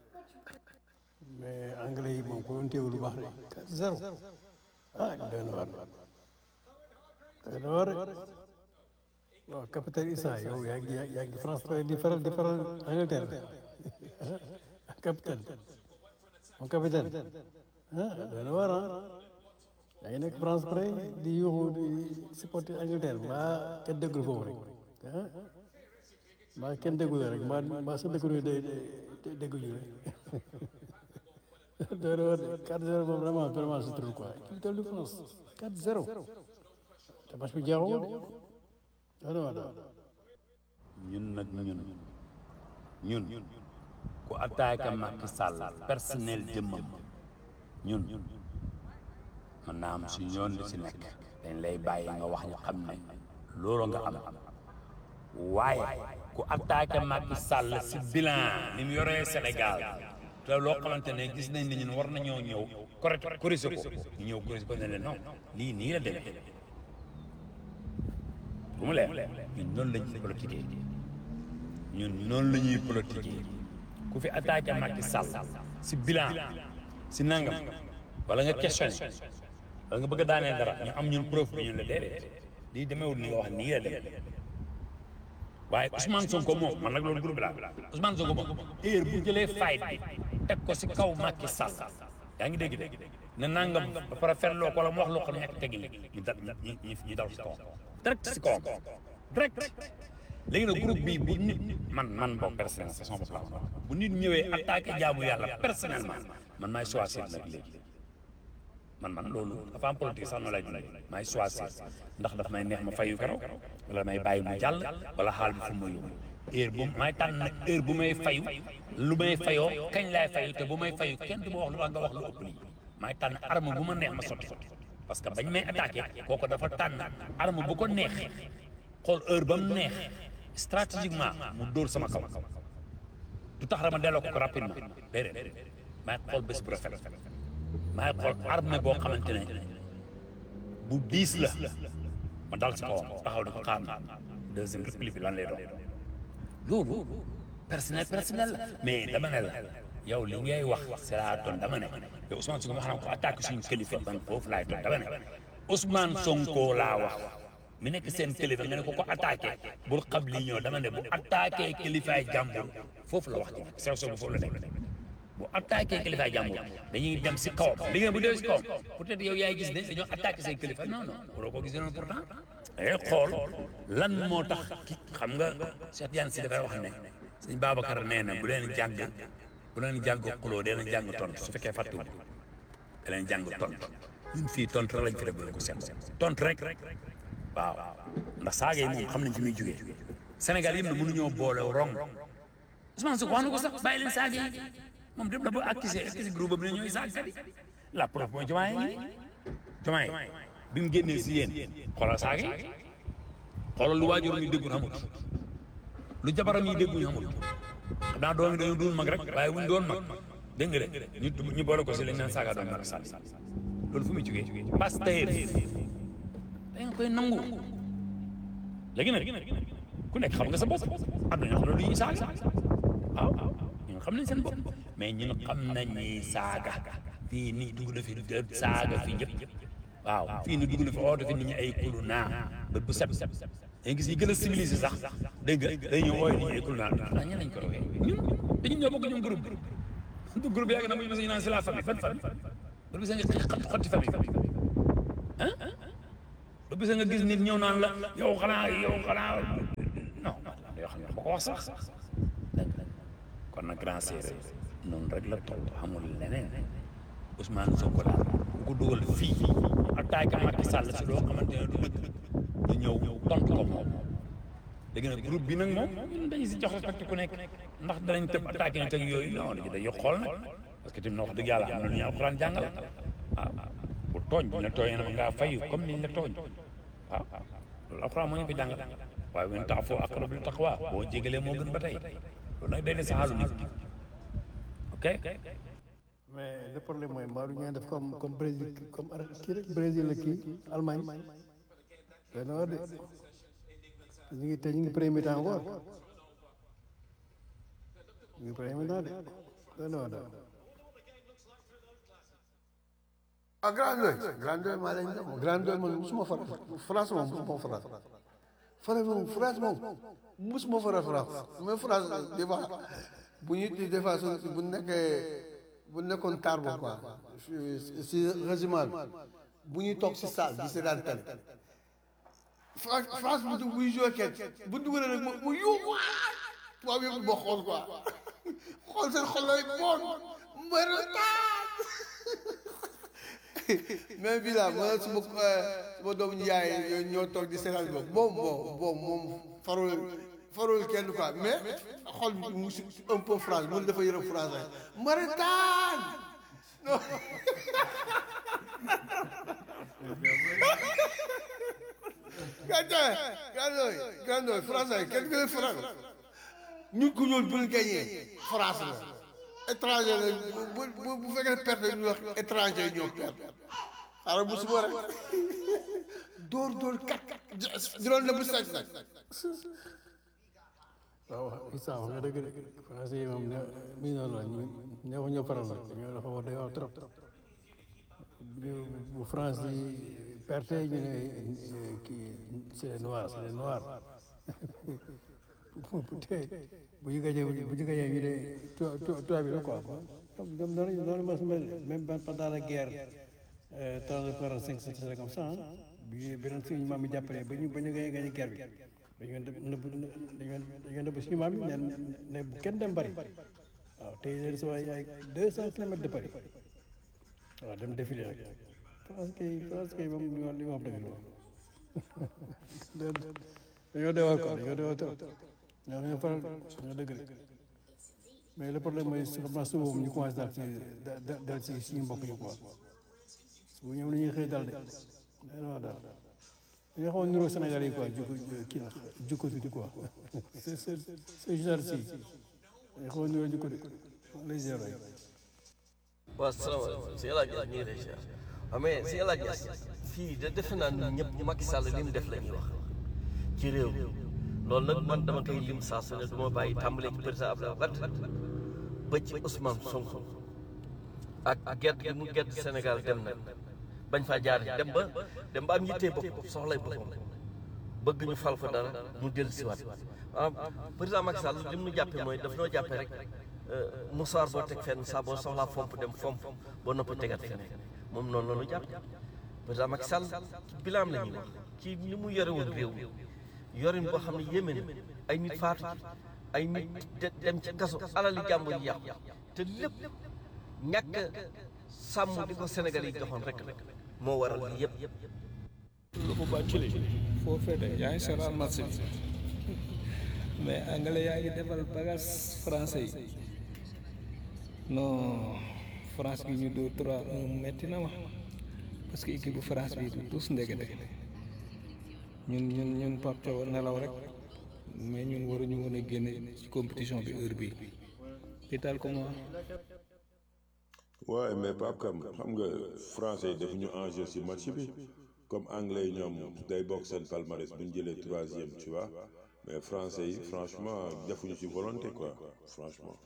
Speaker 7: mais anglais yi moom ko doon teewul lu baax de 4-0 ah doy na waar doy na waar rek waaw capitaine Issa yow yaa ngi yaa ngi France di faral di faral Angleterre capitaine mon capitaine ah doy na waar ah yaa ngi nekk France près di yuuxu di supporter Angleterre mbaa kenn déggul foofu rek ah mbaa kenn déggul rek mbaa mbaa sa dëkk day dégguñu rek doy na waar de 4-0 moom vraiment vraiment c'est trop quoi capitale de France 4-0 te match bi jeexul doy na waar
Speaker 8: ñun nag ñun ñun ku attaqué Macky Sall personnel jëmmam ñun mën naa am suñu yoon li si nekk dañ lay bàyyi nga wax ñu xam ne loolu nga am waaye ku attaqué Macky Sall si bilan ni mu yoree Sénégal te loo xamante ne gis nañ ne ñun war nañoo ñëw correct corrigé ko ñu ñëw corrigé ko ne leen non lii nii la demee bu mu leer ñun noonu la ñuy politiqué ñun noonu la ñuy politiqué ku fi attaqué Macky Sall si bilan si nangam wala nga questionné wala nga bëgg a daaneel dara ñu am ñun preuve bi ñun la déedéet lii demeewul ni nga wax nii la demee waaye Ousmane Sonko moom man nag loolu groupe la Ousmane Sonko moom heure bu jëlee fight bi teg ko si kaw Macky Sall yaa ngi dégg de ne nangam ba pare ferloo ko wala mu wax loo xam ne ñàkk teggi ñu dal ñu ñu dal si kawam direct si kawam direct léegi nag groupe bi bu nit man man boog personnel c'est son bopp laa wax bu nit ñëwee attaqué jaamu yàlla personnellement man maay choisir nag léegi man man loolu dafa am politique sax noonu lay dundee maay choisir ndax daf may neex ma fayu keroog wala may bàyyi mu jàll wala xaal bi fu ma yóbbu heure bu may tànn nag heure bu may fayu lu may fayoo kañ laay fayu te bu may fayu kenn du ma wax lu tax nga wax lu ëpp lii maay tànn arme bu ma neex ma sotti parce que bañ may attaqué kooku dafa tànn arme bu ko neex xool heure ba mu neex stratégiquement mu dóor sama kaw du tax rama delloo ko ko rapidement déedéet maay xool bés bu rafet maay xool arme boo xamante ne bu diis la ma dal si kawam taxaw di ko xaar na deuxième réplique bi lan lay doon loolu personnel personnel la mais dama ne la yow li ngay wax c'est la doon dama ne yow Ousmane Sonko ma xam ko attaque suñu kilifa man foofu laay doon dama ne Ousmane Sonko laa wax mi nekk seen kilifa nga ne ko ko attaqué bul xam lii ñëw dama ne bu attaqué kilifaay jàmbur foofu la wax ci nekk sew sew bu foofu la nekk bu attaqué kilifaay jàmbur dañuy dem si kawam li ngeen bu dee si kawam peut-être yow yaay gis ne dañoo attaqué seen kilifa non non waroo ko gis noonu pourtant dangay xool lan moo tax ki xam nga Cheikh Diagne si dafay wax ne sëñ Babacar nee na bu leen jàng bu leen jàng xuloo dee leen jàng tontu su fekkee fàttu da leen jàng tontu ñun fii tontu rek lañ fi def bu leen ko seet tontu rek waaw ndax saaga yi moom xam nañ fi muy jógee Sénégal yëpp na mënuñoo boole rong Ousmane Sonko wax na ko sax bàyyi leen saaga yi moom dem na ba accusé accusé groupe bi ne ñooy saaga yi la preuve mooy Diomaye ngi Diomaye bi mu génnee si yéen xoolal saaga yi xoolal lu waajuram yi déggul xamut lu jabaram yi dégguñu xamut xam naa doom yi dañoo dul mag rek waaye wuñ doon mag dégg nga de ñu ñu boole ko si lañ naan saaga doon mag sàll loolu fu muy jógee Pastef da nga koy nangu léegi nag ku nekk xam nga sa bopp am na ñoo xam ne du ñuy saaga waaw ñun xam nañ seen bopp mais ñun xam nañ ni saaga fii nii dugg na fi saaga fii yëpp waaw fii nii dugg na fi oote fi nit ñi ay kulu naa ba bu set dañu gis yi gën a civilisé sax dégg nga dañuy ñëw ooy nit ñi ay kulu naa ah ñan lañ ko roxee ñun dañu ñoo bokk ñoom groupe
Speaker 7: du groupe yàgg na muy mos a ñu naan c'est la famille ban famille du bisa nga xat xotti famille ah du bisa nga gis nit ñëw naan la yow xanaa yow xanaa non yoo xam ne ba ko wax sax kon nag grand séeréer noonu rek la toll amul leneen Ousmane Sonko daal ku ko dugal fii attaqué Macky Sall si loo xamante ne du dëgg du ñëw tontu ko moom léegi nag groupe bi nag moom ñun dañu si jox respecté ku nekk ndax danañ tëb attaqué nit ak yooyu non dañu day xool nag parce que tamit wax dëgg yàlla am na lu ñu alxuraan jàngal waaw bu tooñ bu ñu la tooñee nag ngaa fayu comme niñ la tooñ waaw loolu alxuraan moo ñu ko jàngal waaye wen tax foo aqrabu lit taqwa boo jégalee moo gën ba tey loolu nag day ne saxaalu nit ok
Speaker 11: mais le problème mooy mbaa du ñu def comme comme Brésil comme Ar- kii rek Brésil la kii Allemagne doy na war de ñu ngi te ñu ngi premier temps encore ñu ngi premier temps de doy na war de
Speaker 5: ah grand doy grand doy maa leen dem grand doy man musuma fara France moom musuma fara fara moom France moom musuma fara France mais France des fois bu ñu des fois su bu nekkee bu nekkoon taar ba quoi si régiment bi bu ñuy toog si salle di seetaan télé France France bu du buy joué kenn bu dugalee rek mu yuuxu tubaab yëpp boo xool quoi xool seen xol lay bon mbërëtaan mais bii laa ma suma suma doomu yaay yooyu ñoo toog di seetaan boobu boobu boobu boobu moom farul farul kenn quoi mais xol bi mu si un peu France mun dafa yërëm français mbërëtaan non gàncax gàncax gàncax français kenn gën a France ñu ku ñuul bu ñu gagné France la étranger la bu bu bu fekkee perte ñu wax étranger ñoo perte xaaral bu suba rek dóor dóor kat juróom la bu saj nag
Speaker 11: waaw Issa wax nga dëgg de français yi moom ne mi noonu la ñu ñoo ñoo faral la ñoo dafa war day wax trop bu France yi perte ñu ne kii c'est les noirs c'est les noirs bu tey bu ñu gajee bu ñu gajee ñu ne toi bi la quoi ñoom noonu noonu ma su mel même pendant la guerre trente quarante cinq c'était comme ça bi beneen suñu maam yi jàppale ba ñu ba ñu gagné gagné guerre bi dañu nëbb dañu dañu nëbb suñu maam yi ne ne bu kenn dem bari waaw tey leen sa waay ay deux cent kilomètres de Paris waaw dem défilé rek France kay France kay moom li ma li ma wax dëgg la dañoo deewal quoi dañoo deewal trop ñoo ñoo faral ñoo dëgg de mais le problème mooy xam naa suba moom ñu commencé daal ci dal ci suñu mbokk yi quoi bu ñoom la ñuy xëy dal de non daal dañoo xaw a niroo Sénégal yi quoi jukko kii la jukko tuuti quoi c'est c'est c'est genre si dañoo xaw a niroo jukko de lay zéro yi
Speaker 9: waaw salaamaaleykum si El Hadj ñu ngi lay ziar waaw mais si El Hadj fii de defe naa ñun ñëpp Macky Sall li mu def la ñuy wax ci réew mi loolu nag man dama koy lim saa su ne du ma bàyyi tàmbalee ci président Abdoulaye Wade ba ci Ousmane Sonko ak gerte gi mu gerte Sénégal dem na bañ faa jaar dem ba dem ba am yittee bopp soxlay boppam bëgg ñu fal ko dara mu dellu si waat maanaam président Macky Sall li mu nu jàppee mooy daf noo jàppee rek musaar boo teg fenn saa boo soxlaa fomp dem fomp boo noppi tegat feneen moom noonu la ñu jàpp président Macky Sall ci bilaam la ñuy wax ci ni mu yore woon réew yorin boo xam ne yéeme na ay nit faatu ci ay nit dem ci kaso alali jàmbur yi yàqu te lépp ñàkk sàmm di ko Sénégal yi joxoon rek moo waral lii yëpp
Speaker 12: lu ko bàccule foo fete yaa ngi seetaan match bi mais anglais yaa ngi defal bagage français yi non France gi ñu dóor trois un metti na ma parce que équipe bu France bi du tous ndege de ñun ñun ñun Pape Thiaw nelaw rek mais ñun waruñu woon a génne ci compétition bi heure bi ital ko moi
Speaker 6: waaye mais Pape Kam xam nga français yi defuñu enjeu ci match bi comme anglais yi ñoom day bokk seen palmarès bu ñu jëlee troisième tu vois mais français yi franchement defuñu ci volonté quoi franchement.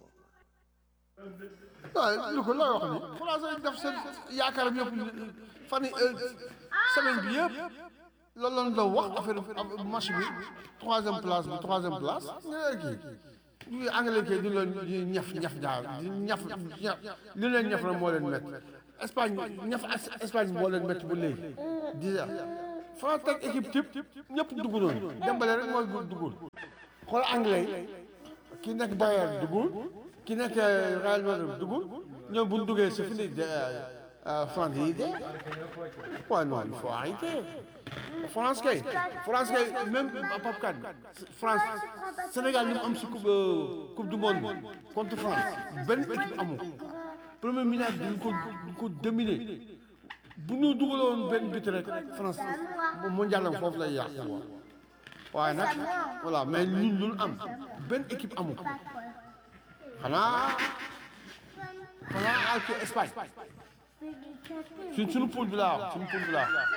Speaker 5: waaw lu ko looy wax ni français yi def seen yaakaaram yëpp fan yi semaine bi yëpp loolu lañ doon wax affaire match bi troisième place bi troisième place nga kii ñu anglais kay du leen di ñaf ñaf daal di ñaf ñaf li leen ñaf la moo leen métti Espagne ñaf Espagne moo leen métti ba léegi déjà France teg équipe type ñëpp dugg noonu Dembélé rek mooy duggul xool anglais yi ki nekk Bayern duggul ki nekk Real Madrid duggul ñoom bu ñu duggee c'est fini France yi de waaye non il faut arrêter France kay France kay même Pape Kane France Sénégal li mu am si coupe coupe du monde contre France benn équipe amu premier minute bi ñu ko ñu ko dominer bu ñu dugaloon benn bit rek France mondial am foofu lay yàqu waaye nag voilà mais ñun lu am benn équipe amu xanaa xanaa ak Espagne suñ suñu poule bi laa wax suñu poule bi laa wax.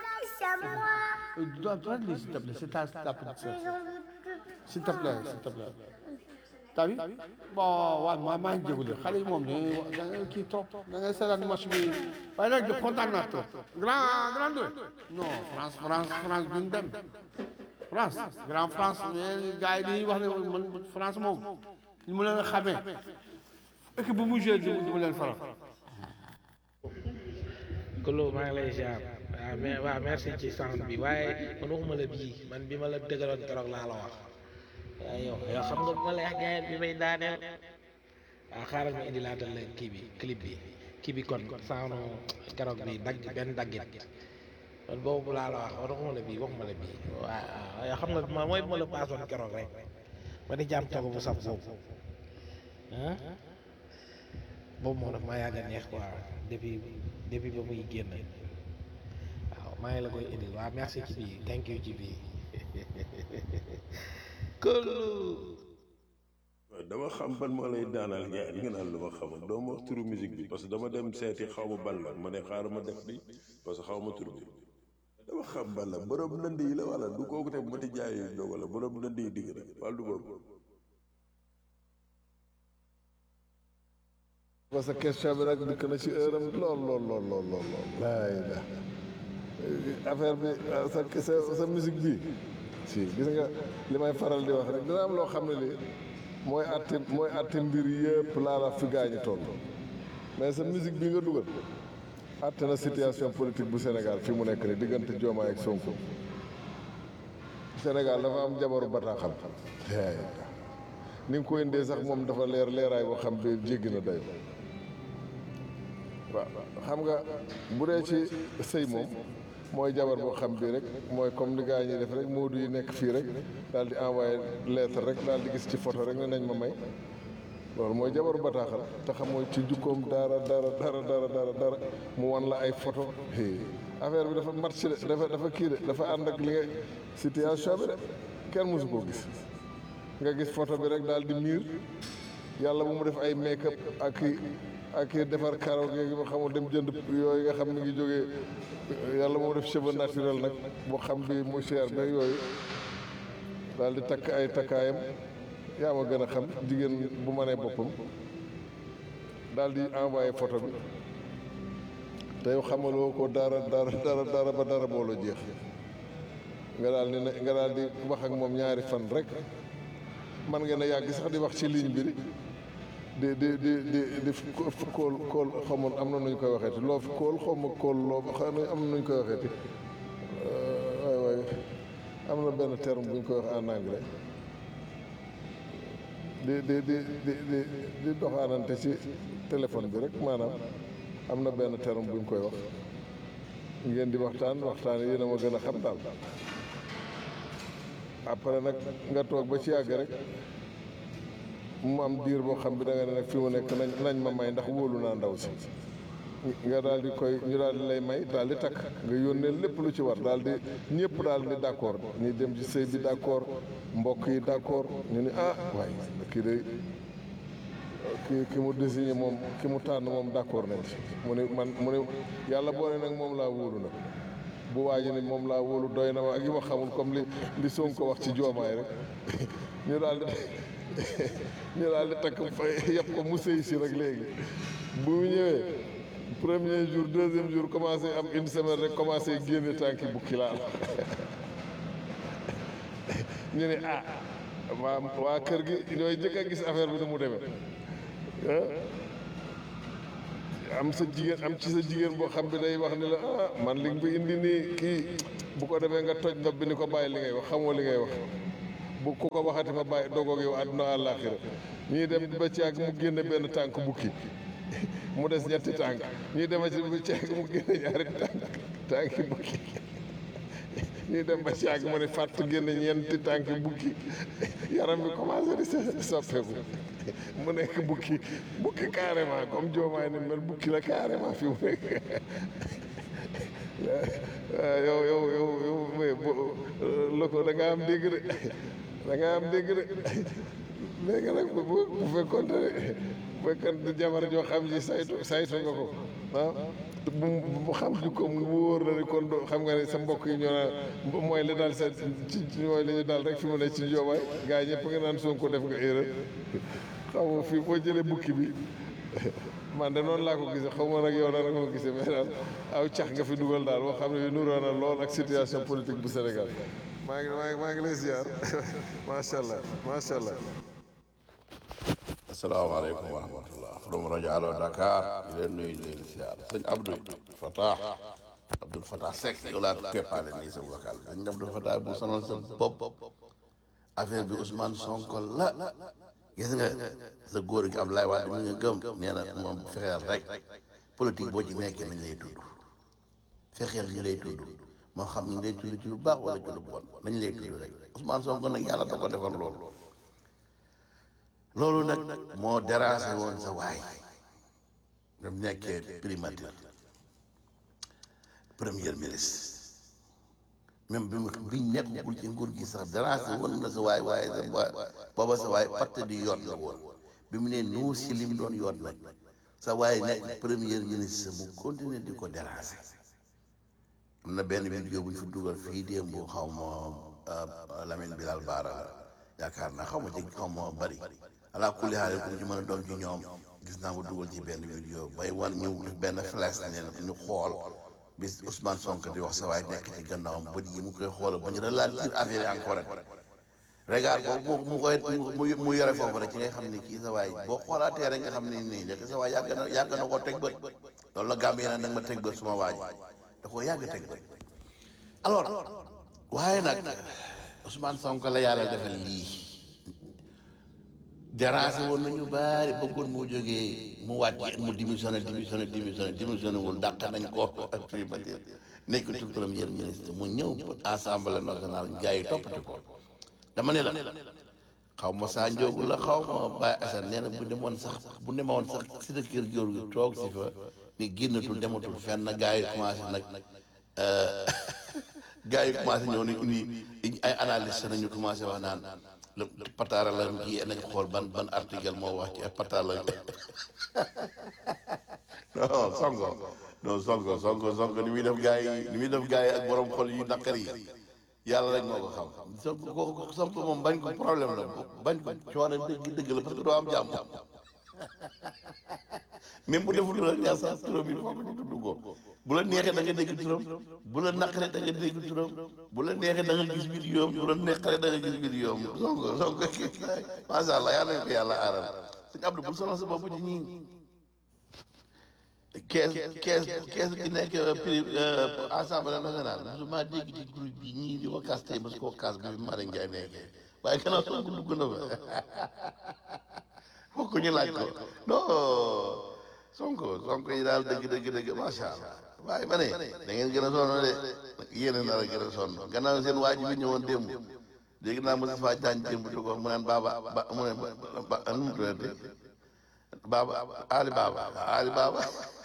Speaker 5: dois dois lire s'il te plaît c'est ta ta petite sœur s'il te plaît s'il te plaît. t'as vu bon waaw maa maa ngi jégalu xale yi moom dañuy da ngay kii trop da ngay seetaan match bi waaye nag kontaan naa trop. grand grand deux non France France France duñ dem France grand France mais gars yi dañuy wax ne man France moom ñu mu leen xamee équipe bu mu joué du mu leen faral.
Speaker 1: Kolo maa ngi lay ziar waaw mais waaw merci ci sound bi waaye man waxuma la bii man bi ma la dëggaloon keroog laa la wax waaye yow yow xam nga bu ma la wax gaayet bi may daaneel waaw xaaral ma indi laatal la kii bi clip bi kii bi kon sound keroog bi dagg benn daggit man boobu laa la wax waxuma la bii waxuma la bii waaw yow xam nga ma mooy bu ma la paasoon keroog rek ma di jàmm togo bu saf boobu ah boobu moo daf maa yàgg a neex quoi depuis depuis ba muy génn waaw maa ngi la koy indil waaw merci ci bii thank you ci bii Kolo
Speaker 6: waaw dama xam ban moo lay daanal gars yi nga naan lu ma xamul doo ma wax turu musique bi parce que dama dem seeti xaw ma ban la ma ne xaaral ma def bi parce que xaw ma tur bi dama xam ban la borom ndënd yi la wala du kooku te mati jaay yu jóg wala borom ndënd yi digg na wala du boobu
Speaker 4: parce que question bi nag dikk na ci heure am lool lool lool lool lool lool laay la affaire bi sa sa sa musique bi si gis nga li may faral di wax rek dina am loo xam ne li mooy atti mooy atti mbir yëpp laa la fi gaañu toll mais sa musique bi nga dugal atte na situation politique bu Sénégal fi mu nekk ni diggante Diomaye ak Sonko Sénégal dafa am jabaru bataaxal ni nga ko indee sax moom dafa leer leeraay boo xam bi jéggi na dayo waaw xam nga bu dee ci sëy moom mooy jabar boo xam bii rek mooy comme ni gaa ñuy def rek moodu yi nekk fii rek daal di envoyé lettre rek daal di gis ci photo rek ne nañ ma may loolu mooy jabaru bataaxal te xamoo ci jukkoom dara dara dara dara dara dara mu wan la ay photo affaire bi dafa match de dafa dafa kii de dafa ànd ak li nga situation bi de kenn mosu koo gis nga gis photo bi rek daal di miir yàlla bu mu def ay make up ak i ak i defar karaw gi ma xamul dem jënd yooyu nga xam mi ngi jógee yàlla bu mu def cheveux naturel nag boo xam bi mu cher ba yooyu daal di takk ay takkaayam yaa ma gën a xam jigéen bu ma nee boppam daal di envoyé photo bi te yow xamaloo ko dara dara dara dara ba dara booloo jeex nga daal di ne nga daal di wax ak moom ñaari fan rek man ngeen a yàgg sax di wax ci ligne bi di di di di di kóol kóol xamoon am na nu ñu koy waxeeti loo fi kóol xaw ma kóol loo xam ne am na nu ñu koy waxeeti waay waay am na benn terme bu ñu koy wax en anglais di di di di di di doxaanante ci téléphone bi rek maanaam am na benn terme bu ñu koy wax ngeen di waxtaan waxtaan yéen a ma gën a xam daal après nag nga toog ba ci yàgg rek mu am diir boo xam bi da nga ne nag fi mu nekk nañ nañ ma may ndax wóolu naa ndaw si nga daal di koy ñu daal di lay may daal di takk nga yónnee lépp lu ci war daal di ñëpp daal di d'accord ñi dem ci sëy bi d'accord mbokk yi d'accord ñu ni ah waaye kii de ki ki mu désigné moom ki mu tànn moom d'accord nañ ci mu ne man mu ne yàlla boo ne nag moom laa wóolu nag bu waaji ni moom laa wóolu doy na ma ak yi ma xamul comme li li Sonko wax ci joomaay rek ñu daal di ñu daal di takk fa yëpp ko mu sëy si rek léegi bu mu ñëwee premier jour deuxième jour commencé am une semaine rek commencé génne tànki bukki laal ñu ne ah waa waa kër gi ñooy njëkk a gis affaire bi nu mu demee am sa jigéen am ci sa jigéen boo xam bi day wax ni la ah man li nga fi indi nii kii bu ko defee nga toj ndox bi ni ko bàyyi li ngay wax xamoo li ngay wax bu ku ko waxati fa bàyyi dogoog yow àdduna àllaaxira ñuy dem ba ci ak mu génne benn tànk bukki mu des ñetti tànk ñuy dema ci ba ci ak mu génne ñaari tànk tànki bukki ñuy dem ba ci ak mu ne fàtt génne ñeenti tànki bukki yaram bi commencé di soppeeku mu nekk bukki bukki carrément comme joomaay ni mel bukki la carrément fi mu nekk yow yow yow yow mais bo loko da nga am dégg de da nga am dégg de léegi nag bu bu fekkoon ne bu fekkoon ne jabar joo xam ji saytu saytu nga ko ah bu bu xam ji ko mu wóor la ne kon doo xam nga ne sa mbokk yi ñoo naan mooy li daal sa ci mooy li ñu daal rek fi mu ne ci joomaay gars yi ñëpp nga naan Sonko def nga erreur xaw ma fii boo jëlee bukki bi man de noonu laa ko gisee xaw ma nag yow dara nga ko gisee mais daal aw cax nga fi dugal daal boo xam ne bi nuroo na lool ak situation politique bu Sénégal maa ngi maa ngi maa ngi lay ziar macha allah macha allah.
Speaker 13: asalaamaaleykum wa rahmatullah from rajo Allo Dakar di leen nuyu di leen ziar sëñ Abdou Fatah Abdou Fatah Seck yow laa keppaale nii sa vocal sëñ Abdou Fatah bu sonal sa bopp affaire bi Ousmane Sonko la gis nga sa góor gi Abdoulaye Wade mi nga gëm nee na moom fexeel rek politique boo ci nekkee nañ lay tudd fexeel ñu lay tudd moo xam ñu lay tudd ci lu baax wala ci lu bon nañ lay tudd rek Ousmane Sonko nag yàlla da ko defal loolu loolu nag moo dérangé woon sa waay ba mu nekkee primature premier ministre même bi mu bi nekkul ci nguur gi sax dérangé woon na sa waay waaye sa waay booba sa waay parti di yoon la woon bi mu ne nuur si lim doon yoon nag sa waay nekk premier ministre mu continuer di ko dérangé am na benn vidéo bu ñu fi dugal fii démb bu xaw ma Lamine Bilal Baara la yaakaar naa xaw ma ci xaw ma bari ala kulli xaal ku ci mën a doon ci ñoom gis naa ko dugal ci benn vidéo bay wan ñu benn flash ne ñu xool bis Ousmane Sonko di wax sa waay nekk ci gannaawam bët yi mu koy xoolal ba ñu ralentir affaire yi encore rek regard boobu mu koy mu mu yore foofu rek ci ngay xam ne kii sa waay boo xoolaatee rek nga xam ne nii nekk sa waay yàgg na yàgg na koo teg bët loolu la gàmm yeneen da nga ma teg bët suma waaj da koo yàgg teg bët alors waaye nag Ousmane Sonko la yàlla defal lii dérangé woon nañu baari bëggoon moo jógee mu wàcc mu démissionné démissionné démissionné démissionné wul dàq nañ ko ak primature nekk tout premier ministre mu ñëw assemblée nationale gars yi toppati ko dama ne la xaw ma saa njóogu la xaw ma Baye Assane nee na bu demoon sax bu demoon sax si sa kër góor gi toog si fa ni génnatul dematul fenn gars yi commencé nag gars yi commencé ñëw ni uni ay analyste nañu commencé wax naan le pataara la kii nañ xool ban ban article moo wax ci pataar la non sonko non sonko sonko sonko ni muy def gars yi ni muy def gars yi ak borom xol yu naqar yi yàlla rek moo ko xam sonko ko sonko moom bañ ko problème la bañ ko coono dëgg dëgg la parce que doo am jàmm même bu deful la neex sax turam yi foog ñu tudd ko bu la neexee da nga dégg turam bu la naqaree da nga dégg turam bu la neexee da nga gis vidéo bu la naqaree da nga gis vidéo sonko sonko macha allah yàlla na ko yàlla aaral sëñ Abdou bu sonal sa bopp ci ñii kees kees kees gi nekk prix assemblée nationale musuma dégg ci groupe bi ñii di ko kaas tey parce que koo kaas bi Mara Ndiaye nekkee waaye gannaaw sonko dugg na fa fokk ñu laaj ko non sonko sonko yi daal dëgg dëgg dëgg macha allah waaye ma ne da ngeen gën a sonn de yéen a nar a gën a sonn gannaaw seen waa ji bi ñëwoon démb dégg naa Moussa Faye Diagne démb di ko mu naan baaba ba mu ne ba nu mu tuddati baaba Ali Baba Ali Baba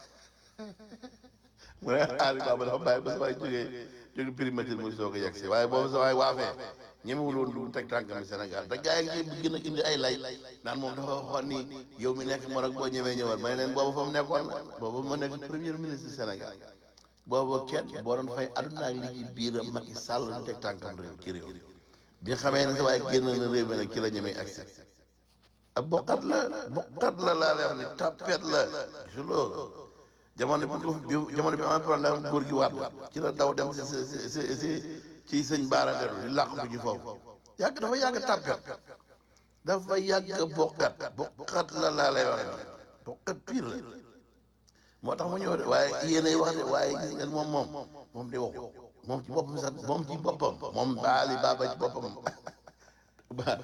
Speaker 13: mu ne Ali Baba dafa bàyyi ba sa waay jógee jóge primature muy soog a yegg si waaye boobu sa waay waafee ñemewul woon dugg teg tànkam Sénégal te gars yi ngi gën a indi ay lay naan moom dafa waxoon ni yow mi nekk Maroc boo ñëwee ñëwal may leen boobu fa mu nekkoon boobu ma nekk premier ministre Sénégal boobu kenn boo doon fay aduna ak li ci biiram Macky Sall du teg tànkam réew ci réew bi nga xamee ne sa waaye génn na réew mi nag ci la ñemee accès ab bokkat la bokkat la laa lay wax ni tapet la su loolu jamono bi bi jamono bi am problème góor gi waat ci la daw dem si si si si ci sëñ Baara Ngaro di làq bu ñu foofu yàgg dafa yàgg tarkat dafa yàgg bokkat bokkat la laa lay wax ni bokkat pire la moo tax mu ñëw de waaye yéenay wax de waaye gis ngeen moom moom moom di waxu moom ci boppam sax moom ci boppam moom baali baaba ci boppam ba